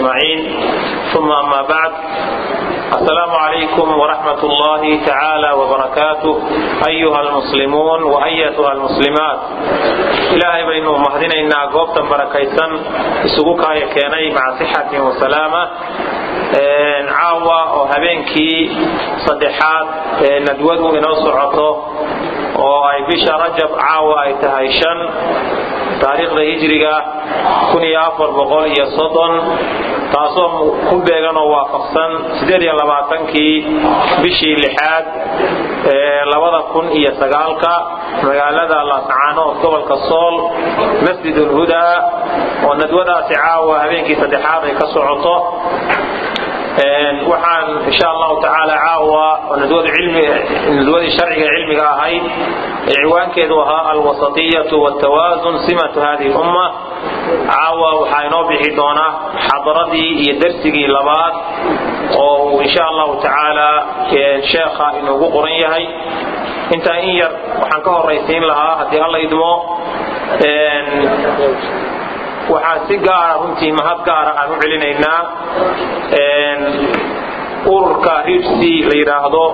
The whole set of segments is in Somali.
أجمعين ثم أما بعد السلام عليكم ورحمة الله تعالى وبركاته أيها المسلمون وأيتها المسلمات إلهي بينه مهدنا إنا قوبتا بركيسا سقوكا يكيني مع صحة وسلامة caawa oo habeenkii saddexaad ee nadwadu inoo socoto oo ay bisha rajab caawa ay tahay shan taariikhda hijriga kun iyo afar boqol iyo soddon taasoo ku beegan oo waafaqsan siddeed iyo labaatankii bishii lixaad ee labada kun iyo sagaalka magaalada laascaanood gobolka sool masjid ulhudaa oo nadwadaasi caawa habeenkii saddexaad ay ka socoto waxaan insha allahu tacaala caawa nadwadii sharciga cilmiga ahayd ee ciwaankeedu ahaa alwasatiyatu wtawaasun simatu hadihi lumma caawa waxaa inoo bixi doona xadaradii iyo darsigii labaad oo uu insha allahu tacaala sheekha inoogu qoran yahay intaa in yar waxaan ka horaysiin lahaa haddii alla idmo waxaan si gaara runtii mahad gaara aan u celinaynaa ururka rifsi la yidhaahdo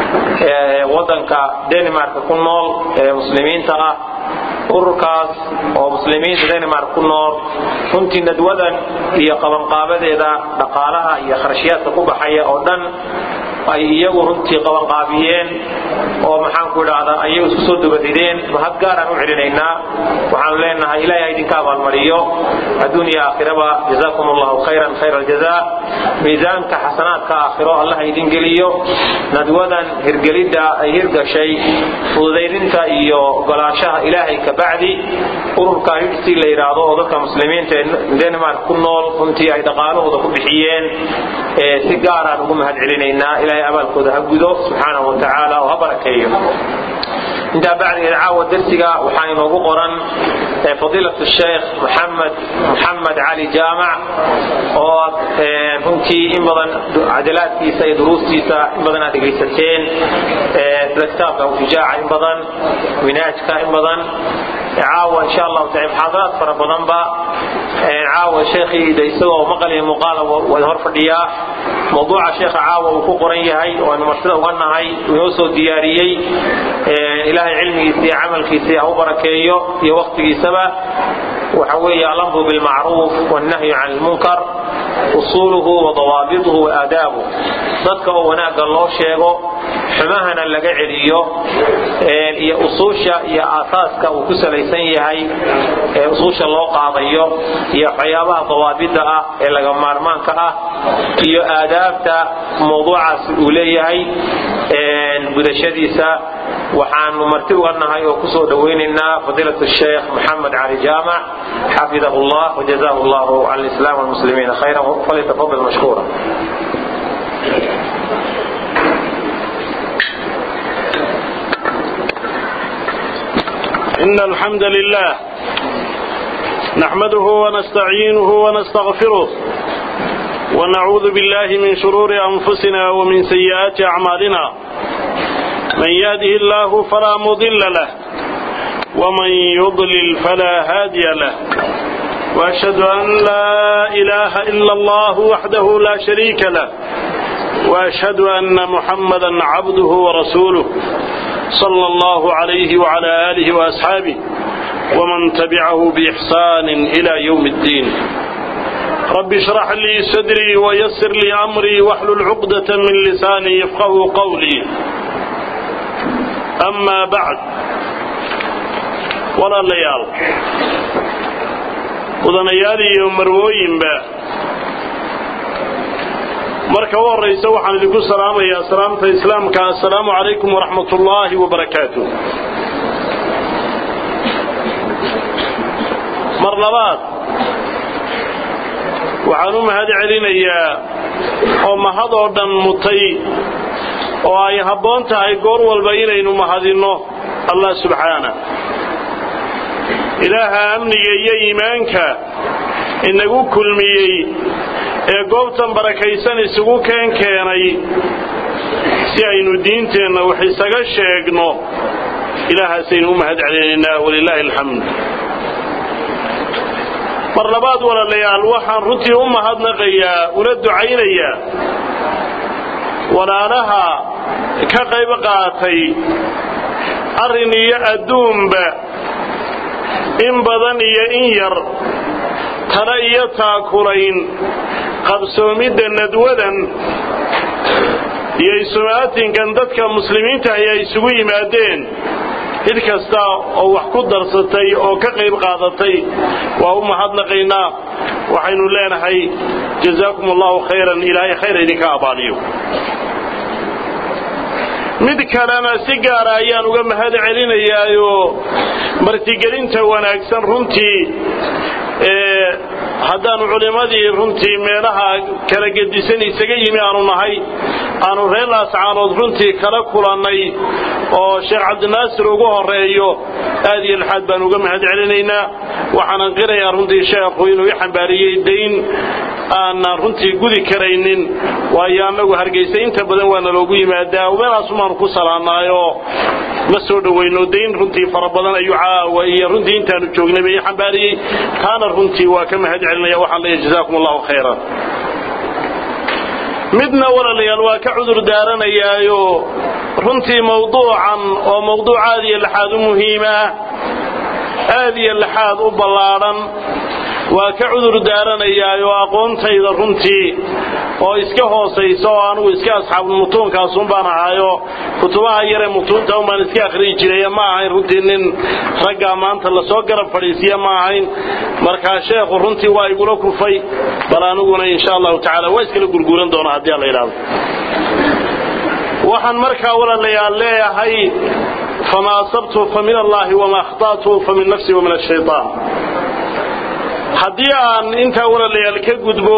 wadanka denmark ku nool ee muslimiinta ah ururkaas oo muslimiinta denmark ku nool runtii nadwadan iyo qabanqaabadeeda dhaqaalaha iyo kharashiyaadka ku baxaya oo dhan ay iyagu runtii qabanqaabiyeen oo maxaanku idhaahdaa ayagu isku soo dubarideen mahad gaaraan u celinaynaa waxaanu leenahay ilahay ha idinka abaalmariyo adduun iyo aakhiraba jazaakum allahu khayran khayra aljaza miisaanka xasanaadka aakhiro allah ha idin geliyo nadwadan hirgelidda ay hirgashay fududaydinta iyo ogolaanshaha ilaahay kabacdi ururka hidsi la yidhaahdo oo dadka muslimiinta ee denmark ku nool runtii ay dhaqaalahooda ku bixiyeen si gaaraan ugu mahad celinaynaa ilahay abaalkooda ha gudo subxaanahu wa tacaala oo ha barakeeyo intaa bacdigeed caawa darsiga waxaa inoogu qoran fadiilat sheekh maxamed maxamed cali jaamac oo runtii in badan cadalaadkiisa iyo duruustiisa in badan aad dhegaysateen sida kitaabka shujaaca in badan minaajka in badan caawa insha allahu taala muxaadaraad fara badanba caawa sheekhiida isagoo maqal iyo muuqaala waa hor fadhiyaa mawduuca sheekha caawa uu ku qoran yahay oo aynu marsida uga nahay inoo soo diyaariyey ilaahay cilmigiisa iyo camalkiisa ha u barakeeyo iyo waktigiisaba waxa weeye alamru bilmacruuf wannahyu can lmunkar usuuluhu wa dawaabituhu wa aadaabuh dadka oo wanaagga loo sheego xumahana laga celiyo iyo usuusha iyo aasaaska uu ku salaysan yahay ee usuusha loo qaadayo iyo waxyaabaha dawaabida ah ee laga maarmaanka ah iyo aadaabta mawduucaasi uu leeyahay gudashadiisa waxaanu marti uga nahay oo kusoo dhowaynaynaa fadiilat sheekh maxamed cali jaamac xafidahu llah wajazahu llahu can lislam walmuslimiina khayra falyatafadal mashkuura إن الحمد لله نحمده ونستعينه ونستغفره ونعوذ بالله من شرور أنفسنا ومن سيئات أعمالنا من يهده الله فلا مضل له ومن يضلل فلا هادي له وأشهد أن لا إله إلا الله وحده لا شريك له وأشهد أن محمدا عبده ورسوله صلى الله عليه وعلى آله وأصحابه ومن تبعه بإحسان إلى يوم الدين رب اشرح لي صدري ويسر لي أمري واحلل عقدة من لساني يفقه قولي أما بعد ولا ليال ودنيالي يوم مروين با marka u horraysa waxaan idinku salaamayaa salaamta islaamka assalaamu calaykum waraxmat ullaahi wabarakaatu mar labaad waxaan u mahad celinayaa oo mahad oo dhan mutay oo ay habboon tahay goor walba inaynu mahadinno allah subxaana ilaaha amniga iyo iimaanka inagu kulmiyey ee goobtan barakaysan isugu keen keenay si aynu diinteenna wax isaga sheegno ilaahaasaynu u mahad celinaynaa walilaahi alxamd mar labaad walaalayaal waxaan runtii u mahadnaqayaa una ducaynayaa walaalaha ka qayb qaatay arrin iyo adduunba in badan iyo in yar tala iyo taakulayn qabsoomidda nadwadan iyo isumaatinkan dadka muslimiinta ay isugu yimaadeen cid kasta oo wax ku darsatay oo ka qayb qaadatay waa u mahadnaqaynaa waxaynu leenahay jazaakum allahu khayran ilaahay khayr idinka abaaliyo mid kalena si gaara ayaan uga mahad celinayaayo martigelinta wanaagsan runtii haddaanu culimmadii runtii meelaha kala gedisan isaga yimi aanu nahay aanu reer laascaanood runtii kala kulannay oo sheekh cabdinaasir ugu horeeyo aad iyo laxaad baan uga mahad celinaynaa waxaanan qirayaa runtii sheekhu inuu i xambaariyey dayn aanan runtii gudi karaynin waayo annagu hargaysa inta badan waana loogu yimaadaa meelaasumaanu ku salaannaayoo ma soo dhowayno dayn runtii fara badan ayuu caawa iyo runtii intaanu joognay bay i xambaariyey taana runtii waa ka mahad celinaya waxaan leeyahay jazaakum allahu khayran midna walaalayaal waa ka cudur daaranayaayo runtii mawduucan oo mawduuc aad iyo laxaad u muhiima aad iyo laxaad u ballaadhan waa ka cudur daaranayaayoo aqoontayda runtii oo iska hoosaysa oo anugu iska asxaabul mutuunkaasun baan ahaayo kutubaha yaree mutuunta un baan iska akhriyi jiray ma ahayn runtii nin raggaa maanta lasoo garab fadhiisiya ma ahayn markaa sheekhu runtii waa igula kufay bal aniguna insha allahu tacala waa iskala gurguuran doonaa haddii alla yidhahdo waxaan markaa walaalayaal leeyahay fama asabtu fa min allahi wama akhta'tu fa min nafsi wa min ashaytaan haddii aan intaa walaalayaal ka gudbo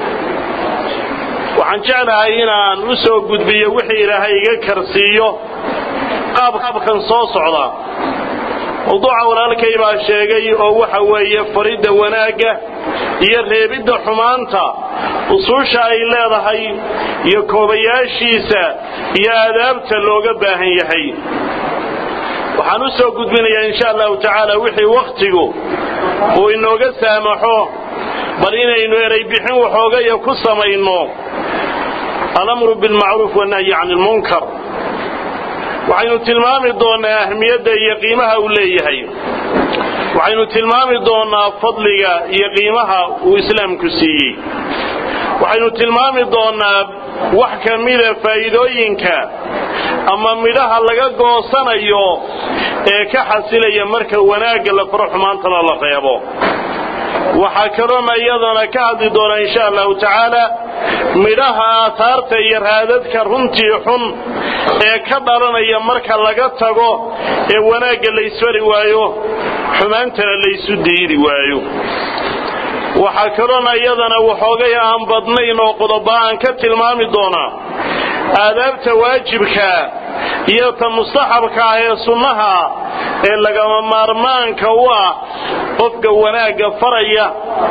waxaan jeclahay inaan u soo gudbiyo wixii ilaahay iga karsiiyo qaabkan soo socda mawduuca walaalkay baa sheegay oo waxa weeye faridda wanaagga iyo reebidda xumaanta usuusha ay leedahay iyo koobayaashiisa iyo aadaabta looga baahan yahay waxaan u soo gudbinayaa insha allahu tacaala wixii wakhtigu uu inooga saamaxo bal inaynu eray bixin waxoogaya ku samayno alamru bilmacruuf wannahyi can ilmunkar waxaynu tilmaami doonnaa ahmiyadda iyo qiimaha uu leeyahay waxaynu tilmaami doonnaa fadliga iyo qiimaha uu islaamku siiyey waxaynu tilmaami doonnaa wax ka mida faa'iidooyinka ama midhaha laga goosanayo ee ka xasilaya marka wanaagga la faro xumaantana la reebo waxaa kaloona iyadana ka hadli doonaa insha allahu tacaala midhaha aataarta iyo raadadka runtii xun ee ka dhalanaya marka laga tago ee wanaagga laysfari waayo xumaantana laysu diidi waayo waxaa kaloona iyadana waxoogay aan badnayn oo qodoba aan ka tilmaami doonaa aadaabta waajibka iyo ta mustaxabka ah ee sunnaha ee lagama maarmaanka u ah qofka wanaagga faraya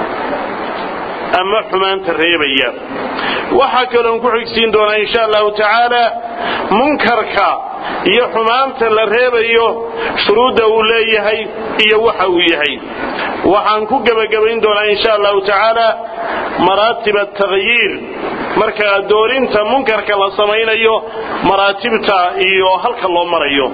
ama xumaanta reebaya waxaa kaloon ku xigsiin doonaa insha allahu tacaala munkarka iyo xumaanta la reebayo shuruudda uu leeyahay iyo waxa uu yahay waxaan ku gebagabayn doonaa insha allahu tacaala maraatib atakhyiir marka doorinta munkarka la samaynayo maraatibta iyo halka loo marayo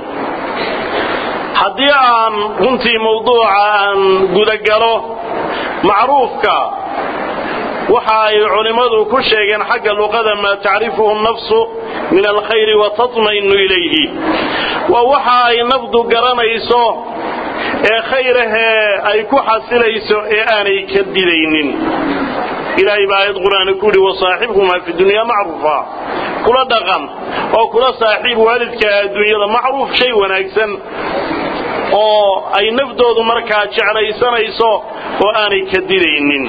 haddii aan runtii mawduuca aan gudagalo macruufka waxa ay culimmadu ku sheegeen xagga luqada maa tacrifuhu nafsu min alkhayri wa tatma'inu ilayhi waa waxa ay nafdu garanayso ee khayrahee ay ku xasilayso ee aanay ka didaynin ilaahay baa aayad qur-aani ku yidhi wasaaxibhumaa fi dunyaa macruufa kula dhaqan oo kula saaxiib waalidka adduunyada macruuf shay wanaagsan oo ay nafdoodu markaa jeclaysanayso oo aanay ka didaynin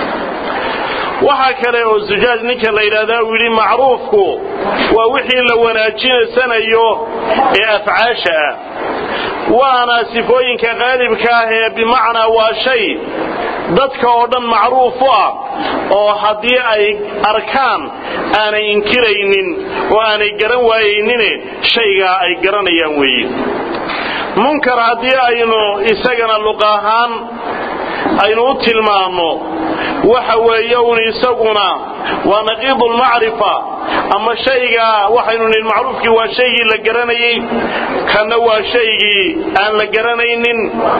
waxaa kale oo zujaaj ninka la yidhahdaa uu yidhi macruufku waa wixii la wanaajinaysanayo ee afcaasha ah waana sifooyinka qaalibka ah ee bimacnaa waa shay dadka oo dhan macruuf u ah oo haddii ay arkaan aanay inkiraynin oo aanay garan waayaynine shaygaa ay garanayaan weeye munkar haddii aynu isagana luq ahaan aynu u tilmaanno waxa weeye un isaguna waa naqiidu lmacrifa ama shayga waxaynu nihin macruufkii waa shaygii la garanayey kanna waa shaygii aan la garanaynin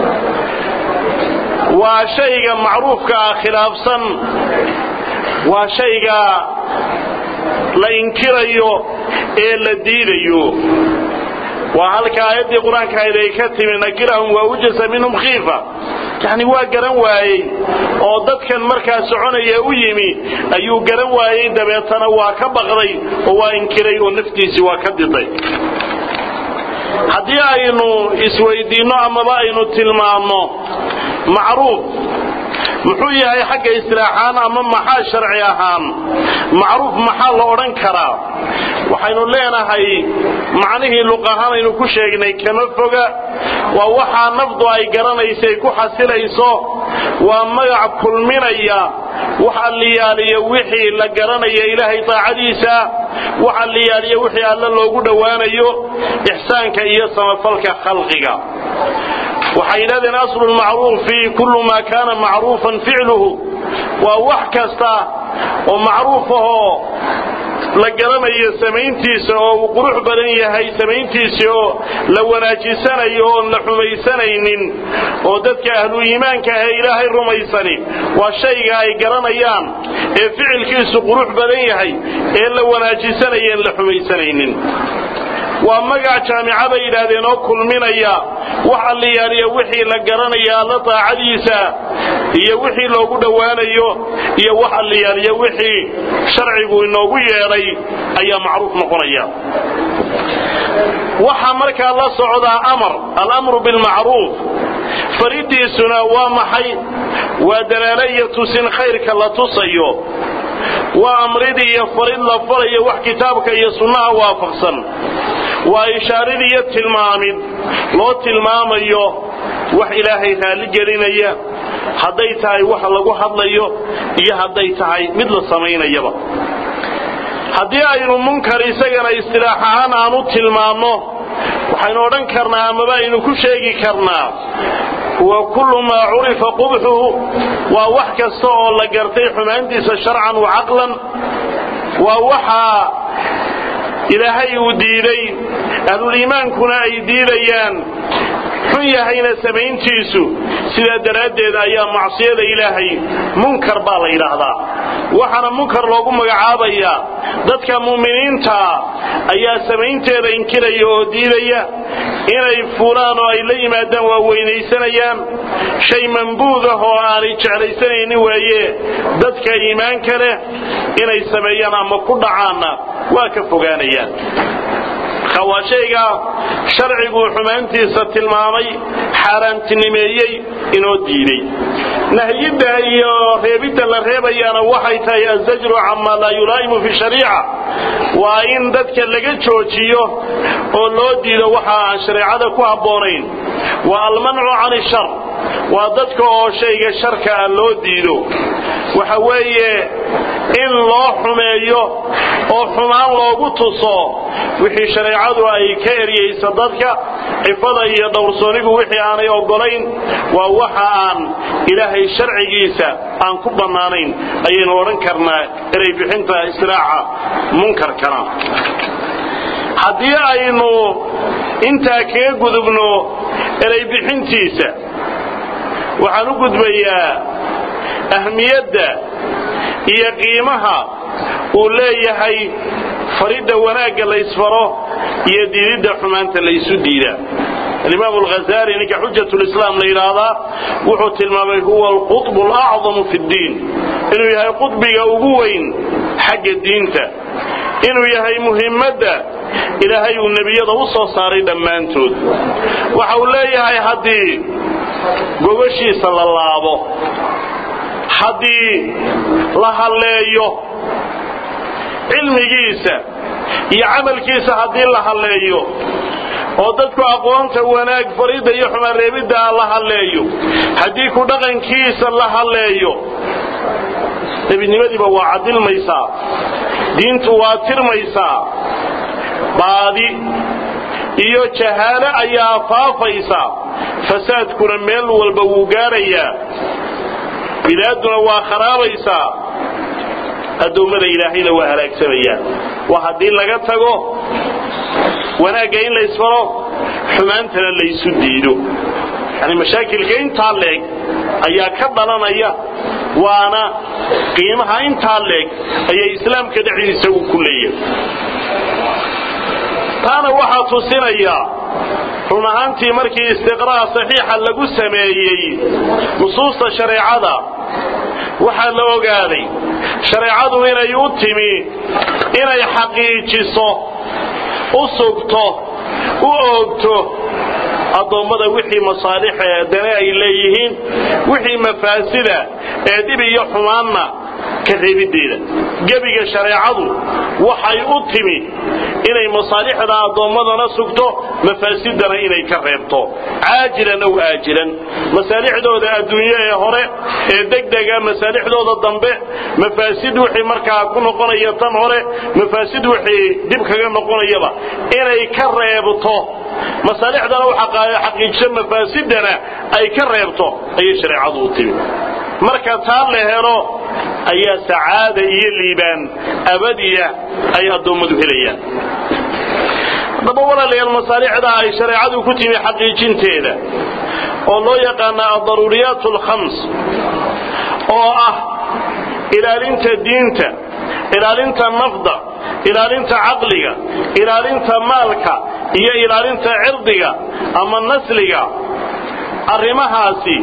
waa shayga macruufka ah khilaafsan waa shayga la inkirayo ee la diidayo waa halka aayaddii qur-aanka ahayd ay ka timi nakirahum waa ujasa minhum khiifa yacni waa garan waayey oo dadkan markaa soconaya u yimi ayuu garan waayey dabeetana waa ka baqday oo waa inkiray oo naftiisii waa ka diday haddii aynu isweydiinno amaba aynu tilmaamno macruuf muxuu yahay xagga istilaaxaan ama maxaa sharci ahaan macruuf maxaa la odhan karaa waxaynu leenahay macnihii luq ahaan aynu ku sheegnay kama foga waa waxaa nafdu ay garanaysay ku xasilayso waa magac kulminaya wax alliyaaliyo wixii la garanaya ilaahay taacadiisa wax alliyaaliyo wixii alle loogu dhowaanayo ixsaanka iyo samafalka khalqiga waxay yidhahdeen aslu lmacruufi kullu maa kaana macruufan ficluhu waa wax kasta oo macruuf ahoo la garanayo samayntiisa oo uu qurux badan yahay samayntiisa oo la wanaajisanayo oon la xumaysanaynin oo dadka ahlu iimaanka ahee ilaahay rumaysani waa shayga ay garanayaan ee ficilkiisu qurux badan yahay ee la wanaajisanayo en la xumaysanaynin waa magac jaamica bay yidhaahdeen oo kulminaya wax alliyaaliya wixii la garanaya alla taacadiisa iyo wixii loogu dhowaanayo iyo wax alliyaaliya wixii sharcigu inoogu yeedhay ayaa macruuf noqonaya waxaa markaa la socdaa amar alamru bilmacruuf faridiisuna waa maxay waa dalaalo iyo tusin khayrka la tusayo waa amrid iyo farid la falayo wax kitaabka iyo sunnaha waafaqsan waa ishaarid iyo tilmaamid loo tilmaamayo wax ilaahay raalli gelinaya hadday tahay wax lagu hadlayo iyo hadday tahay mid la samaynayaba haddii aynu munkar isagana istilaax ahaan aan u tilmaamno waxaynu odhan karnaa amaba aynu ku sheegi karnaa wa kullu maa curifa qubxuhu waa wax kasta oo la gartay xumaantiisa sharcan wa caqlan waa waxaa ilaahay uu diiday ahluliimaankuna ay diidayaan xun yahayna samayntiisu sidaa daraaddeed ayaa macsiyada ilaahay munkar baa la yidhaahdaa waxaana munkar loogu magacaabayaa dadka mu'miniintaa ayaa samaynteeda inkiraya oo diidaya inay fuulaan oo ay la yimaadaan waa weynaysanayaan shay mambuud ah oo aanay jeclaysanaynin weeye dadka iimaanka leh inay sameeyaan ama ku dhacaanna waa ka fogaanayaan waa shayga sharciguu xumaantiisa tilmaamay xaaraantinimeeyey inoo diiday nahyidda iyo reebidda la reebayaana waxay tahay azajru camaa laa yulaa'imu fi shariica waa in dadka laga joojiyo oo loo diido waxa aan shareecada ku habboonayn waa almancu can ishar waa dadka oo shayga sharka ah loo diido waxa weeye in loo xumeeyo oo xumaan loogu tuso wixii shareecadu ay ka eryaysa dadka cifada iyo dhowrsoonigu wixii aanay oggolayn waa waxa aan ilaahay sharcigiisa aan ku bannaanayn ayaynu odhan karnaa eray bixinta istiraaca munkarkana haddii aynu intaa kaga gudubno eray bixintiisa waxaan u gudbayaa ahmiyadda iyo qiimaha uu leeyahay faridda wanaagga la ysfaro iyo diididda xumaanta la ysu diida alimaam alghazali ninka xujat lislaam la yidhaahdaa wuxuu tilmaamay huwa alqutb alacdamu fi ddiin inuu yahay qudbiga ugu weyn xagga diinta inuu yahay muhimmadda ilaahay uu nebiyada u soo saaray dhammaantood waxa uu leeyahay haddii gogoshiisa la laabo haddii la halleeyo cilmigiisa iyo camalkiisa haddii la halleeyo oo dadku aqoonta wanaag faridda iyo xumaanreebidda la halleeyo haddii ku dhaqankiisa la halleeyo nebinimadiiba waa cadilmaysaa diintu waa tirmaysaa baadi iyo jahaalo ayaa faafaysa fasaadkuna meel walba wuu gaarayaa bilaaduna waa kharaabeysaa addoommada ilaahayna waa halaagsamayaan waa haddii laga tago wanaagga in la isfaro xumaantana laysu diido yani mashaakilka intaa leeg ayaa ka dhalanaya waana qiimaha intaa leeg ayaa islaamka dhexdiisa uu ku leeyahay taana waxaa tusinaya run ahaantii markii istiqraa' saxiixa lagu sameeyey nusuusta shareecada waxaa la ogaaday shareecadu inay u timi inay xaqiijiso u sugto u oogto addoommada wixii masaalixa ee dane ay leeyihiin wixii mafaasida ee dhib iyo xumaanna ka reebiddeeda gebiga shareecadu waxay u timi inay masaalixda addoommadana sugto mafaasidana inay ka reebto caajilan ow aajilan masaalixdooda adduunyo ee hore ee degdega masaalixdooda dambe mafaasid wixii markaa ku noqonaya tan hore mafaasid wixii dib kaga noqonayaba inay ka reebto masaalixdana u xaqiijiso mafaasidana ay ka reebto ayay shareecadu u timi marka taa la helo ayaa sacaada iyo liibaan abadiya ay addoommadu helayaan haddaba walaalayaal masaalixda ay shareecadu ku timi xaqiijinteeda oo loo yaqaana adaruuriyaat alkhams oo ah ilaalinta diinta ilaalinta nafda ilaalinta caqliga ilaalinta maalka iyo ilaalinta cirdiga ama nasliga arrimahaasi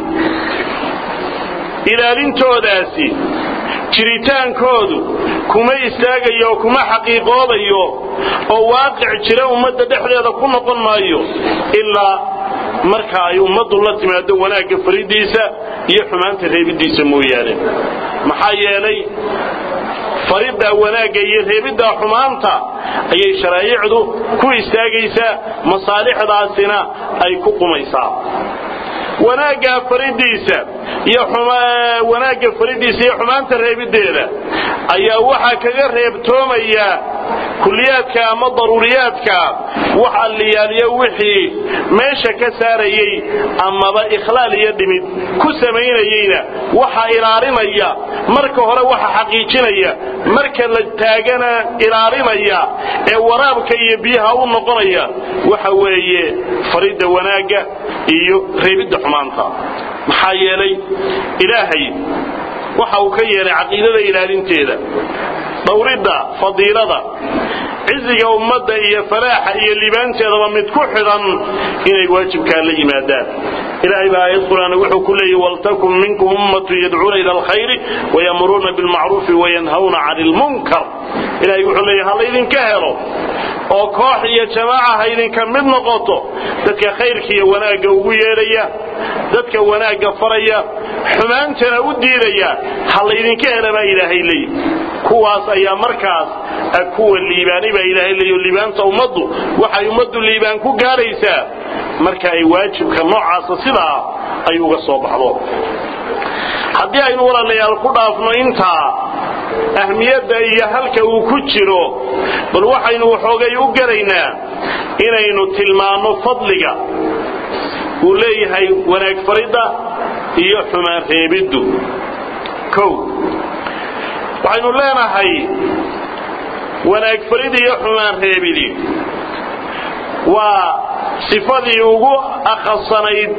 ilaalintoodaasi jiritaankoodu kuma istaagayo oo kuma xaqiiqoobayo oo waaqic jira ummadda dhexdeeda ku noqon maayo ilaa marka ay ummaddu la timaado wanaagga faridiisa iyo xumaanta reebiddiisa mooyaane maxaa yeelay faridda wanaagga iyo reebidda xumaanta ayay sharaaicdu ku istaagaysaa masaalixdaasina ay ku qumaysaa wanaagga faridiisa iyo wanaagga faridiisa iyo xumaanta reebiddeeda ayaa waxaa kaga reebtoomaya kuliyaadka ama daruuriyaadka wax alliyaaliyo wixii meesha ka saarayey amaba ikhlaal iyo dhimid ku samaynayeyna waxa ilaalinaya marka hore waxa xaqiijinaya marka la taagana ilaalinaya ee waraabka iyo biyaha u noqonaya waxa weeye faridda wanaagga iyo reebidda xumaanta maxaa yeelay ilaahay waxa uu ka yeelay caqiidada ilaalinteeda dhowridda fadiilada ciziga ummadda iyo falaaxa iyo libaanteedaba mid ku xidhan inay waajibkaa la yimaadaan ilaahay baa aayad qur'aan wuxuu ku leeyahy waltakun minkum ummatu yadcuuna ila alkhayri wayamuruuna bilmacruufi wayanhawna cani lmunkar ilahay wuxuu leeyahy ha laydinka helo oo koox iyo jamaaca ha idinka mid noqoto dadka khayrka iyo wanaagga ugu yeedhaya dadka wanaagga faraya xumaantana u diidaya ha laydinka hela baa ilaahay leeyahy kuwaas ayaa markaas kuwa liibaanay baa ilaahay leeyahy liibaanta ummaddu waxay ummaddu liibaan ku gaadhaysaa marka ay waajibka noocaasa sidaa ay uga soo baxdo haddii aynu walaalayaal ku dhaafno intaa ahmiyadda iyo halka uu ku jiro bal waxaynu waxoogay u garaynaa inaynu tilmaanno fadliga uu leeyahay wanaag faridda iyo xumaan reebiddu kow waxaynu leenahay wanaag farid iyo xumaan reebidi waa sifadii ugu akhasanayd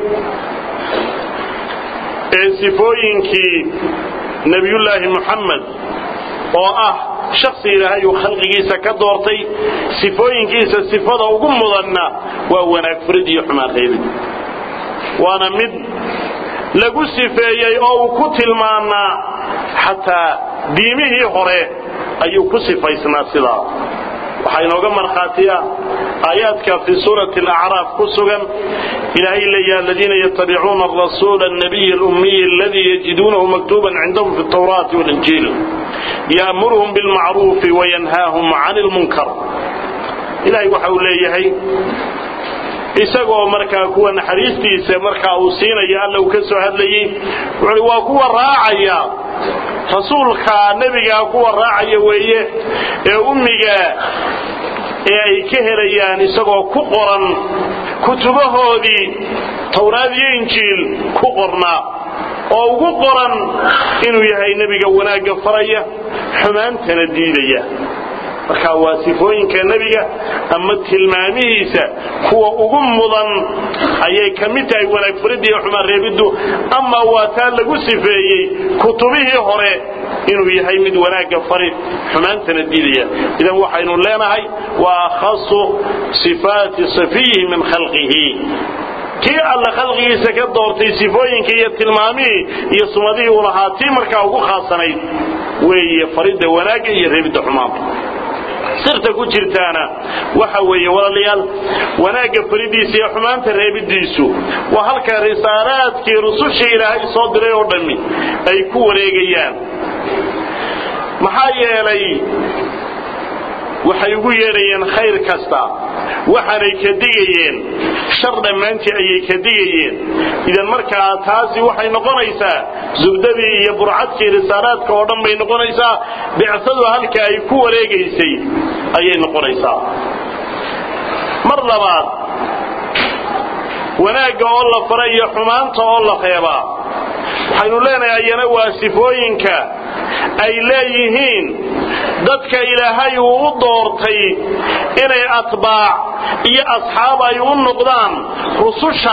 ee sifooyinkii nebiyullaahi muxamed oo ah shaksi ilaahay uu khalqigiisa ka doortay sifooyinkiisa sifada ugu mudanna waa wanaag farid iyo xumaan reebid waana mid lagu sifeeyey oo uu ku tilmaanaa xataa diimihii hore ayuu ku sifaysnaa sidaa waxaa inooga markhaatiya aayaadka fii suurati alacraaf ku sugan ilaahay leeyaha aladiina yatabicuuna arasuula alnabiy alummiy aladii yajiduunahu maktuuban cindahum fi altawraati walinjiil ya'muruhum bilmacruufi wayanhaahum cani lmunkar ilahay waxa uu leeyahay isagoo markaa kuwa naxariistiisa markaa uu siinaya alla uu ka soo hadlayey wuxuui waa kuwa raacaya rasuulka nebigaa kuwa raacaya weeye ee ummiga ee ay ka helayaan isagoo ku qoran kutubahoodii tawraad iyo injiil ku qornaa oo ugu qoran inuu yahay nebiga wanaagga faraya xumaantana diidaya marka waa sifooyinka nebiga ama tilmaamihiisa kuwa ugu mudan ayay ka mid tahay wanaag faridda iyo xumaan reebiddu ama waa taa lagu sifeeyey kutubihii hore inuu yahay mid wanaagga farid xumaantana diidaya idan waxaynu leenahay waa akhasu sifaati safiyihi min khalqihi kii alla khalqigiisa ka doortay sifooyinkii iyo tilmaamihii iyo sumadihii uu lahaa tii markaa ugu khaasanayd weeye faridda wanaagga iyo reebidda xumaanta sirta ku jirtaana waxa weeye walaalayaal wanaagga faridiisa iyo xumaanta reebiddiisu waa halka risaalaadkii rusushii ilaahay soo diray oo dhammi ay ku wareegayaan maxaa yeelay waxay ugu yeedhayeen khayr kasta waxaanay ka digayeen shar dhammaantii ayay ka digayeen idan markaa taasi waxay noqonaysaa zubdadii iyo burcadkii risaalaadka oo dhan bay noqonaysaa bicsadu halka ay ku wareegaysay ayay noqonaysaa mar labaad wanaagga oo la fara iyo xumaanta oo la reebaa waxaynu leenahay ayana waa sifooyinka ay leeyihiin dadka ilaahay uu u doortay inay atbaac iyo asxaab ay u noqdaan rususha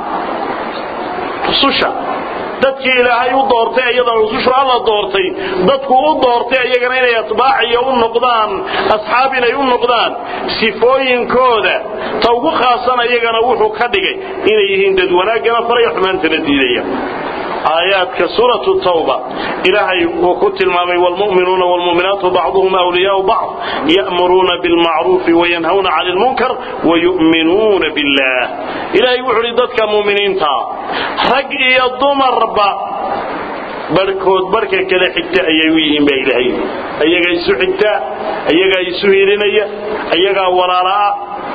rususha dadkii ilaahay u doortay iyadoo rusushu alla doortay dadku u doortay iyagana inay atbaaciyo u noqdaan asxaab inay u noqdaan sifooyinkooda ta ugu khaasan iyagana wuxuu ka dhigay inay yihiin dad wanaaggana faraya xumaantana diidaya aayaadka suuratu tawba ilaahay uu ku tilmaamay wlmu'minuuna wlmu'minaatu bacduhum awliyaau bacd ya'muruuna bilmacruufi wayanhawna cani lmunkar wayu'minuuna billah ilaahay wuxuu uhi dadka mu'miniinta rag iyo dumarba barhkood barhka kale xigta ayay u yihiin baa ilaahay ayagaa isu xigtaa ayagaa isu hilinaya ayagaa walaala'a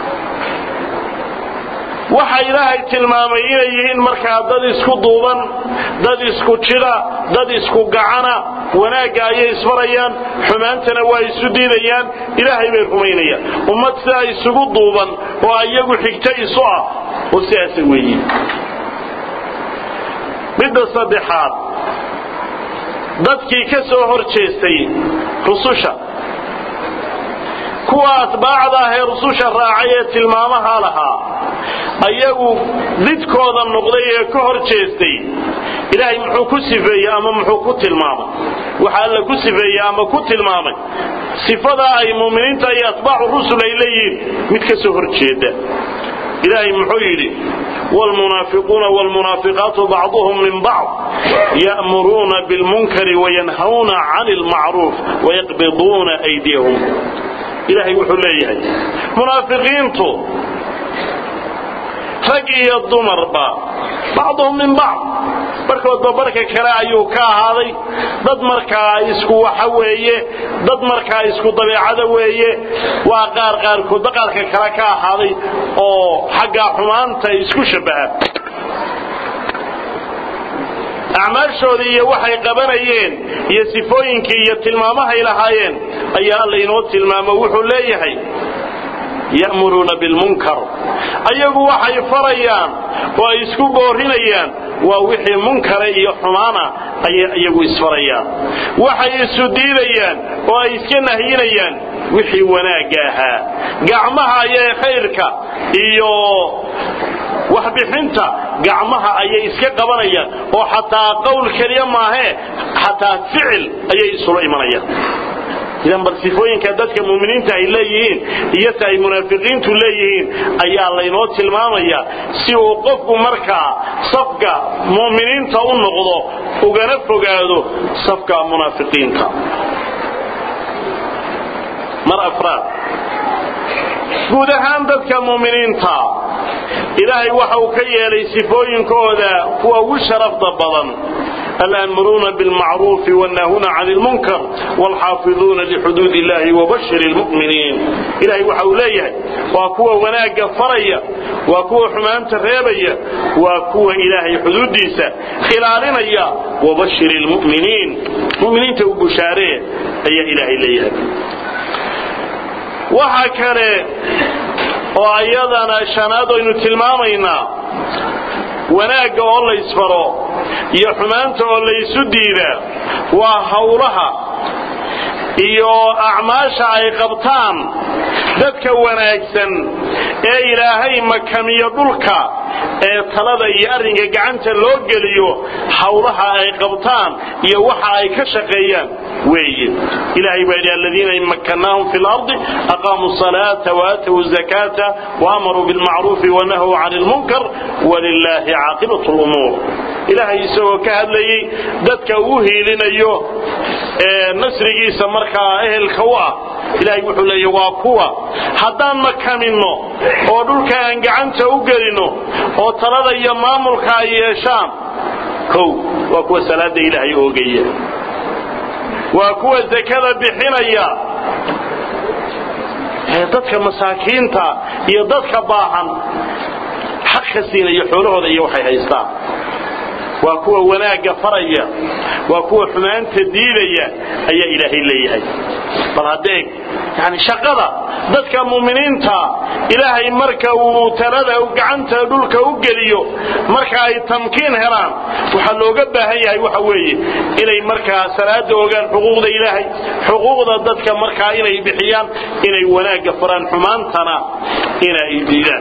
waxa ilaahay tilmaamay inay yihiin markaa dad isku duuban dad isku jida dad isku gacana wanaagga ayay isfarayaan xumaantana waa isu diidayaan ilaahay bay rumaynayaan ummad sidaa isugu duuban oo iyagu xigto isu ah oo sidaasa weeye midda saddexaad dadkii ka soo hor jeestay rususha kuwa atbaacda ah ee rususha raacay ee tilmaamaha lahaa ayagu didkooda noqday ee ka hor jeestay ilaahay muxuu ku sifeeyey ama muxuu ku tilmaamay waxa alla ku sifeeyey ama ku tilmaamay sifadaa ay muuminiinta iyo atbaacu rusul ay leeyihiin mid ka soo hor jeeda ilaahay muxuu yidhi wlmunaafiquuna wlmunaafiqaatu bacduhum min bacd ya'muruuna bilmunkari wayanhawna cani lmacruuf wayaqbiduuna aydiyahum ilaahay wuxuu leeyahay munaafiqiintu rag iyo dumarba bacduhum min bacd barkoodba barka kale ayuu ka ahaaday dad markaa isku waxa weeye dad markaa isku dabeecada weeye waa qaar qaarkoodba qaarka kale ka ahaaday oo xagga xumaanta isku shabbaha acmaashoodii iyo waxay qabanayeen iyo sifooyinkii iyo tilmaamahay lahaayeen ayaa alla inoo tilmaamo wuxuu leeyahay ya'muruuna bilmunkar ayagu waxay farayaan oo ay isku boorinayaan waa wixii munkare iyo xumaana ayay iyagu isfarayaan waxay isu diidayaan oo ay iska nahyinayaan wixii wanaagga ahaa gacmaha ayay khayrka iyo waxbixinta gacmaha ayay iska qabanayaan oo xataa qowl keliya maahee xataa ficil ayay isula imanayaan idan bal sifooyinka dadka muuminiinta ay leeyihiin iyo ta ay munaafiqiintu leeyihiin ayaa laynoo tilmaamaya si uu qofku markaa safka mu'miniinta u noqdo ugana fogaado safka munaafiqiinta mar afraad guud ahaan dadka muuminiinta ilaahay waxa uu ka yeelay sifooyinkooda kuwa ugu sharafda badan الآمرون بالمعروف والناهون عن المنكر والحافظون لحدود الله وبشر المؤمنين إلهي وحوليه وكوى وناق فريا وكوى حمان تريبيا وكوى إلهي حدود ديسا خلالنا وبشر المؤمنين مؤمنين تبشاريه أي إلهي إليه وحكرا وأيضا شناد إنه تلمامينا wanaagga oo la isfaro iyo xumaanta oo laysu diidaa waa hawlaha iyo acmaasha ay qabtaan dadka wanaagsan ee ilaahay makamiyo dhulka ee talada iyo arrinka gacanta loo geliyo hawlaha ay qabtaan iyo waxa ay ka shaqeeyaan weeye ilahay baa yidhi aladiina in makkannaahum fi lardi aqaamuu salaata waatawu zakata waamaruu bilmacruufi wanahuu cani lmunkar walilaahi caaqibatu lumuur ilaahay isagoo ka hadlayey dadka uu hiilinayo ee nasrigiisa markaa ehelka u ah ilaahay wuxuu leeya waa kuwa haddaan makaminno oo dhulka aan gacanta u gelino oo talada iyo maamulka ay yeeshaan kow waa kuwa salaada ilaahay oogaya waa kuwa zakada bixinaya ee dadka masaakiinta iyo dadka baahan xaq ka siinaya xoolahooda iyo waxay haystaan waa kuwa wanaagga faraya waa kuwa xumaanta diidaya ayaa ilaahay leeyahay bal hadeeg yani shaqada dadka muuminiinta ilaahay marka uu talada gacanta dhulka u geliyo marka ay tamkiin helaan waxaa looga baahan yahay waxa weeye inay markaa salaada ogaan xuquuqda ilaahay xuquuqda dadka markaa inay bixiyaan inay wanaagga faraan xumaantana inay diidaan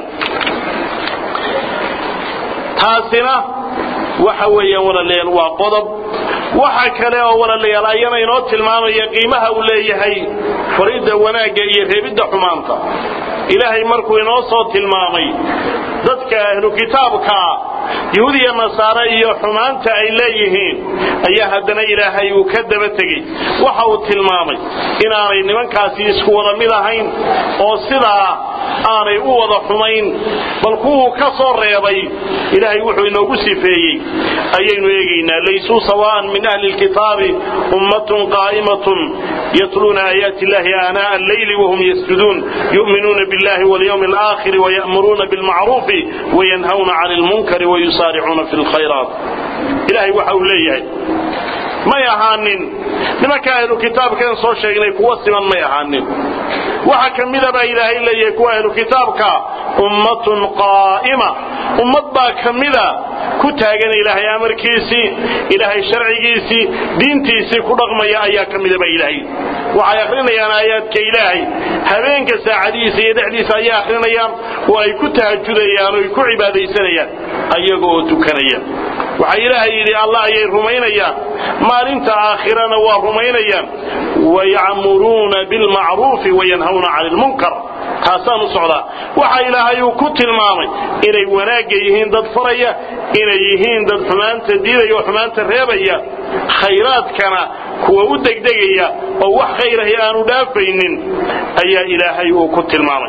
taasina waxa weeyaan walaalayaal waa qodob waxa kale oo walaalayaal ayana inoo tilmaamaya qiimaha uu leeyahay faridda wanaagga iyo reebidda xumaanta ilaahay markuu inoo soo tilmaamay dadka ahlu kitaabkaa yahuud iyo nasaare iyo xumaanta ay leeyihiin ayaa haddana ilaahay uu ka daba tegey waxa uu tilmaamay inaanay nimankaasi isku wada mid ahayn oo sidaa aanay u wada xumayn bal kuwuu ka soo reebay ilaahay wuxuu inoogu sifeeyey ayaynu eegaynaa laysuu sawaan min ahli lkitaabi ummatun qaa'imatun yatluuna aayaati illahi aanaa alleyli wahum yasjuduun yu'minuuna billahi walyawmi alaakhiri waya'muruuna bilmacruufi wayanhawna cani lmunkari wayusaaricuuna fi lkhayraat ilahay waxa uu leeyahay may ahaanin nimanka ahlu kitaabkan soo sheegnay kuwa siman may ahaanin waxa ka mida baa ilaahay leeyahay kuwa ahlu kitaabka ummatun qaa'ima ummad baa ka mida ku taagan ilaahay amarkiisii ilaahay sharcigiisii diintiisii ku dhaqmaya ayaa ka midaba ilaahay waxay akhrinayaan aayaadka ilaahay habeenka saacadihiisa iyo dhexdiisa ayay akhrinayaan oo ay ku tahajudayaan oo ay ku cibaadaysanayaan ayaga oo tukanaya waxaa ilaahay yidhi allah ayay rumaynayaan maalinta aakhirana waa rumaynayaan wayacmuruuna bilmacruufi wayanhawna cani lmunkar taasaan u socdaa waxa ilaahay uu ku tilmaamay inay wanaagga yihiin dad faraya inay yihiin dad xumaanta diidaya oo xumaanta reebaya khayraadkana kuwa u degdegaya oo wax khayrahi aanu dhaafaynin ayaa ilaahay uu ku tilmaamay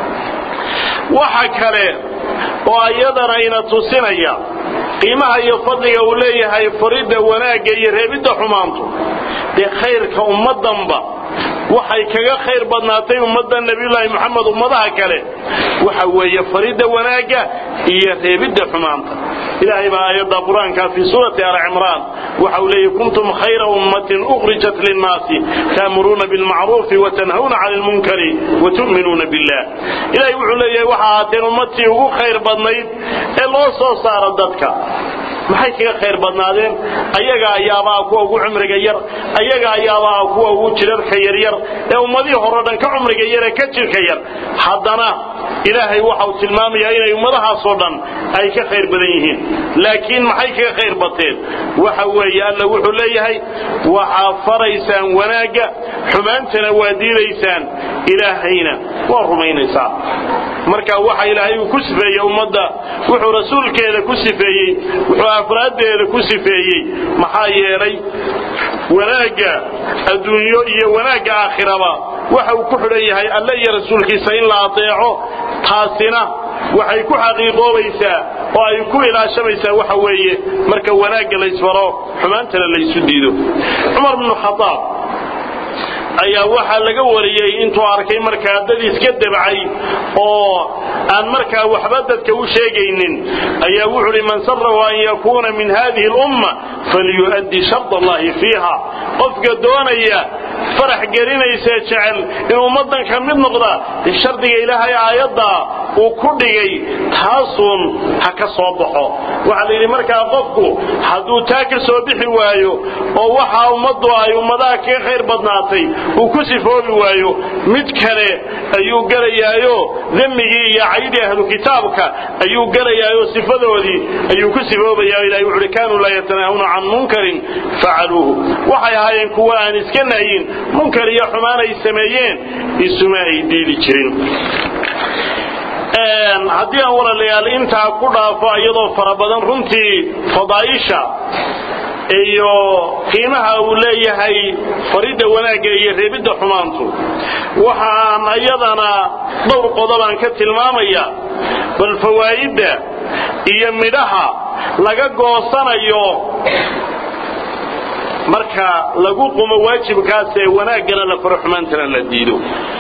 waxa kale oo iyadana ina tusinaya qiimaha iyo fadliga uu leeyahay faridda wanaagga iyo reebidda xumaantu dee khayrka ummaddanba waxay kaga khayr badnaatay ummadda nebiyullaahi moxamed ummadaha kale waxa weeye faridda wanaagga iyo reebidda xumaanta ilaahay baa aayadda qur-aanka fii suurati al cimraan waxa uu leeyahy kuntum khayra ummatin ukhrijat linnaasi taamuruuna bilmacruufi watanhawna cani lmunkari watu'minuuna billah ilahay wuxuu leeyahay waxa ahaateen ummadtii ugu khayr badnayd ee loo soo saaro dadka maxay kaga khayr badnaadeen ayaga ayaabaa kuwa ugu cumriga yar ayaga ayaabaa kuwa ugu jirarka yaryar ee ummadihii horeo dhan ka cumriga yar ee ka jirka yar haddana ilaahay waxau tilmaamayaa inay ummadahaasoo dhan ay ka khayr badan yihiin laakiin maxay kaga khayr bateen waxa weeye alla wuxuu leeyahay waxaa faraysaan wanaagga xumaantana waa diidaysaan ilaahayna waa rumaynaysaan marka waxa ilaahay uu ku sifeeyey ummadda wuxuu rasuulkeeda ku sifeeyey wuxuu afraaddeeda ku sifeeyey maxaa yeelay wanaagga adduunyo iyo wanaagga aakhiraba waxa uu ku xidhan yahay alle iyo rasuulkiisa in la adeeco taasina waxay ku xaqiiqoobaysaa oo ay ku ilaashamaysaa waxa weeye marka wanaagga laysfaro xumaantana laysu diido cumar bnu khadaab ayaa waxaa laga wariyey intuu arkay markaa dad iska debcay oo aan markaa waxba dadka u sheegaynin ayaa wuxuu hi man sarahu an yakuuna min hadihi lumma falyu'addi shard allahi fiiha qofka doonaya farax gelinaysa jecel in ummadan ka mid noqda dee shardiga ilaahay aayadda uu ku dhigay taasuun ha ka soo baxo waxaa la yidhi markaa qofku hadduu taa ka soo bixi waayo oo waxa ummaddu ay ummadaha kaga khayr badnaatay uu ku sifoobi waayo mid kale ayuu gelayaayo demmigii iyo caydii ahlu kitaabka ayuu gelayaayo sifadoodii ayuu ku sifoobayaa ilahay wuxu uhi kaanuu laa yatanaahuna can munkarin facaluuhu waxay ahaayeen kuwa aan iska nahyin munkar iyo xumaan ay sameeyeen isuma ay diidi jirin haddii aan walaalayaal intaa ku dhaafo iyadoo fara badan runtii fadaaisha iyo qiimaha uu leeyahay faridda wanaagga iyo reebidda xumaantu waxaan iyadana dhowr qodobaan ka tilmaamaya bal fawaa'idda iyo midhaha laga goosanayo marka lagu qumo waajibkaas ee wanaaggana la faro xumaantana la diido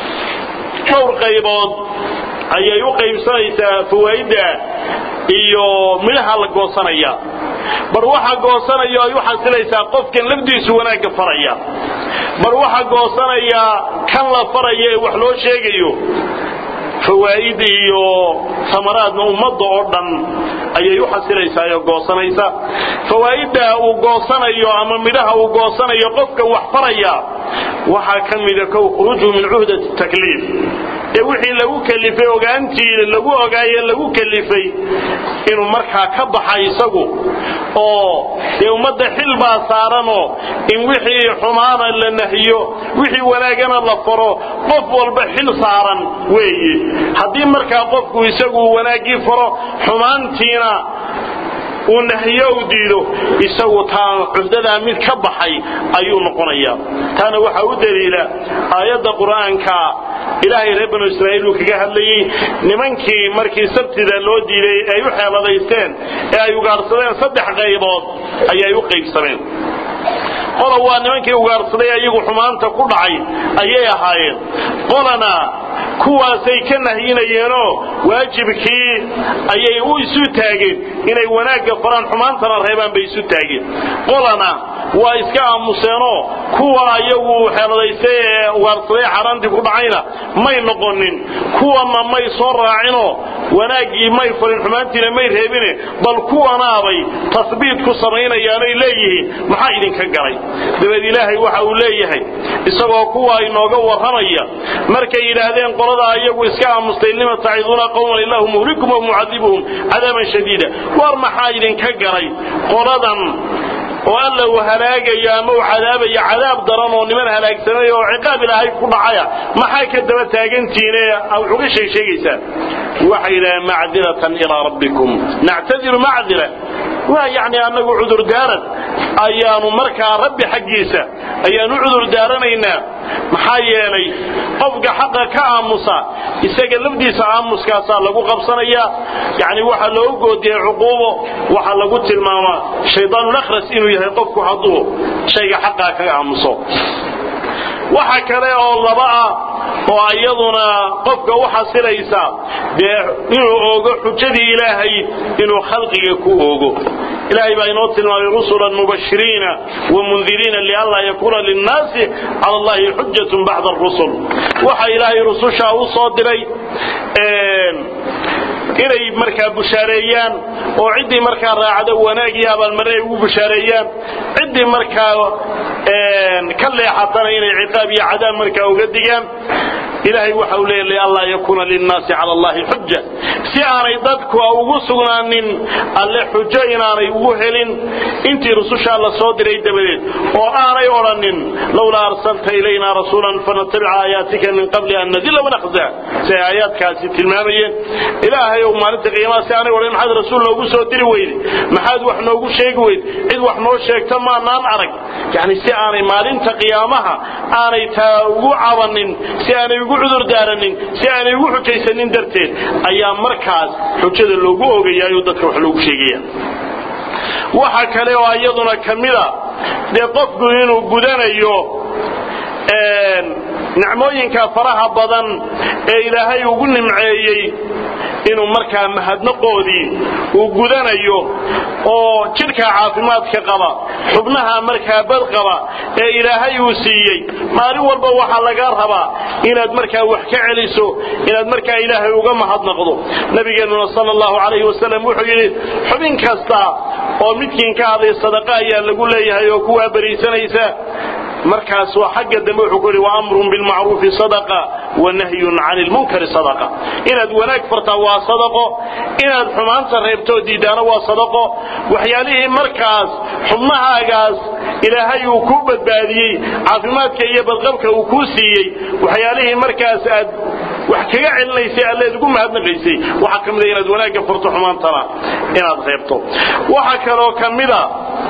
dhowr qaybood ayay u qaybsanaysaa fawaa'idda iyo midhaha la goosanaya bar waxa goosanaya ay u xasilaysaa qofkan lafdiisu wanaagga faraya bar waxa goosanaya kan la faraya ee wax loo sheegayo fawaa'id iyo samaraadna ummadda oo dhan ayay u xasilaysaa oo goosanaysa fawaa'idda uu goosanayo ama midhaha uu goosanayo qofka wax faraya waxaa ka mida kow khuruuju min cuhdati takliif ee wixii lagu kalifay ogaantii lagu ogaaye lagu kalifay inuu markaa ka baxa isagu oo dee ummadda xil baa saaranoo in wixii xumaana la nahiyo wixii wanaagana la faro qof walba xil saaran weeye haddii markaa qofku isagu wanaaggii faro xumaantiina uu nahiyo u diido isagu taa cuhdadaa mid ka baxay ayuu noqonayaa taana waxaa u daliila aayadda qur'aanka ilaahay reer banu israa'iil uu kaga hadlayey nimankii markii sabtida loo diiday ay u xeeladaysteen ee ay ugaarsadeen saddex qaybood ayay u qaybsameen qola waa nimankii ugaarsaday ayagu xumaanta ku dhacay ayay ahaayeen qolana kuwaasay ka nahyinayeenoo waajibkii ayay u isu taageen inay wanaagga faraan xumaantana reebaan bay isu taageen qolana waa iska aamuseenoo kuwa ayagu xeeladaystay ee ugaarsaday xaaraantii ku dhacayna may noqonin kuwana may soo raacinoo wanaaggii may farin xumaantiina may reebine bal kuwanaabay tasbiit ku samaynayaanay leeyihiin maxaa idinka galay dabeed ilaahay waxa uu leeyahay isagoo kuwa inooga warramaya markay yidhaahdeen qoladaa iyagu iska aamustay lima taciduuna qowman ilaahu muhlikum wa mucadibuhum cadaaban shadiida war maxaa idinka galay qoladan oo alla uu halaagayo ama uu cadaabayo cadaab daran oo niman halaagsanay oo ciqaab ilaahay ku dhacaya maxaa ka daba taagantiine wax uga sheeg sheegaysaan waxay yidhahdeen macdiratan ilaa rabbikum nactadiru macdira waa yacni annagu cudurdaaran ayaanu markaa rabbi xaggiisa ayaanu cudur daaranaynaa maxaa yeelay qofka xaqa ka aamusa isaga lafdiisa aamuskaasaa lagu qabsanayaa yani waxaa loogu goodiyey cuquubo waxaa lagu tilmaamaa shaydaanulakhras inuu yahay qofku hadduu shayga xaqaa kaga aamuso waxa kale oo laba ah oo iyaduna qofka u xasilaysa dee inuu oogo xujadii ilaahay inuu khalqiga ku oogo ilaahay baa inoo tilmaamay rusulan mubashiriina wamundiriina lianlaa yakuuna linnaasi cala allahi xujatun bacda arusul waxa ilaahay rusushaa u soo diray inay markaa bushaareeyaan oo ciddii markaa raacda wanaag iyo abaalmarre ay ugu bushaareeyaan ciddii markaa ka leexatana inay ciqaab iyo cadaab markaa uga digaan ilaahay waxa uu leeyahay lianlaa yakuuna linnaasi cala allahi xuja si aanay dadku ugu sugnaanin alle xujo inaanay ugu helin intii rusushaa la soo diray dabadeed oo aanay odhanin lowlaa arsalta ilayna rasuulan fanatabica aayaatika min qabli an nadilla wanakhza si ay aayaadkaasi tilmaamayeen ilaahay ou maalinta qiyaamaha si aanay odhan maxaad rasuul noogu soo diri weyde maxaad wax noogu sheegi weyde cid wax noo sheegta maanaan arag yani si aanay maalinta qiyaamaha aanay taa ugu cabanin si aanay ugu cudur daaranin si aanay ugu xujaysanin darteed ayaa markaas xujada loogu ogayaayoo dadka wax loogu sheegaya waxa kale oo iyaduna ka mida dee qofku inuu gudanayo nicmooyinka faraha badan ee ilaahay ugu nimceeyey inuu markaa mahadnaqoodii uu gudanayo oo jidhka caafimaadka qaba xubnaha markaa bad qaba ee ilaahay uu siiyey maalin walba waxaa lagaa rabaa inaad markaa wax ka celiso inaad markaa ilaahay uga mahadnaqdo nabigeennuna sala allahu calayhi wasalam wuxuu yidhi xubin kasta oo midkiin ka hadlay sadaqa ayaa lagu leeyahay oo kuwaa beriisanaysa markaas waa xagga dambe wuxuu ku yidhi wa amrun bilmacruufi sadaqa wa nahyun cani lmunkari sadaqa inaad wanaag fartaa waa sadaqo inaad xumaanta reebtoo diidaana waa sadaqo waxyaalihii markaas xubnahaagaas ilaahay uu kuu badbaadiyey caafimaadka iyo badqabka uu kuu siiyey waxyaalihii markaas aad wax kaga celinaysay alleed ugu mahadnaqaysay waxaa ka mida inaad wanaagga farto xumaantana inaad reebto waxaa kaloo ka mida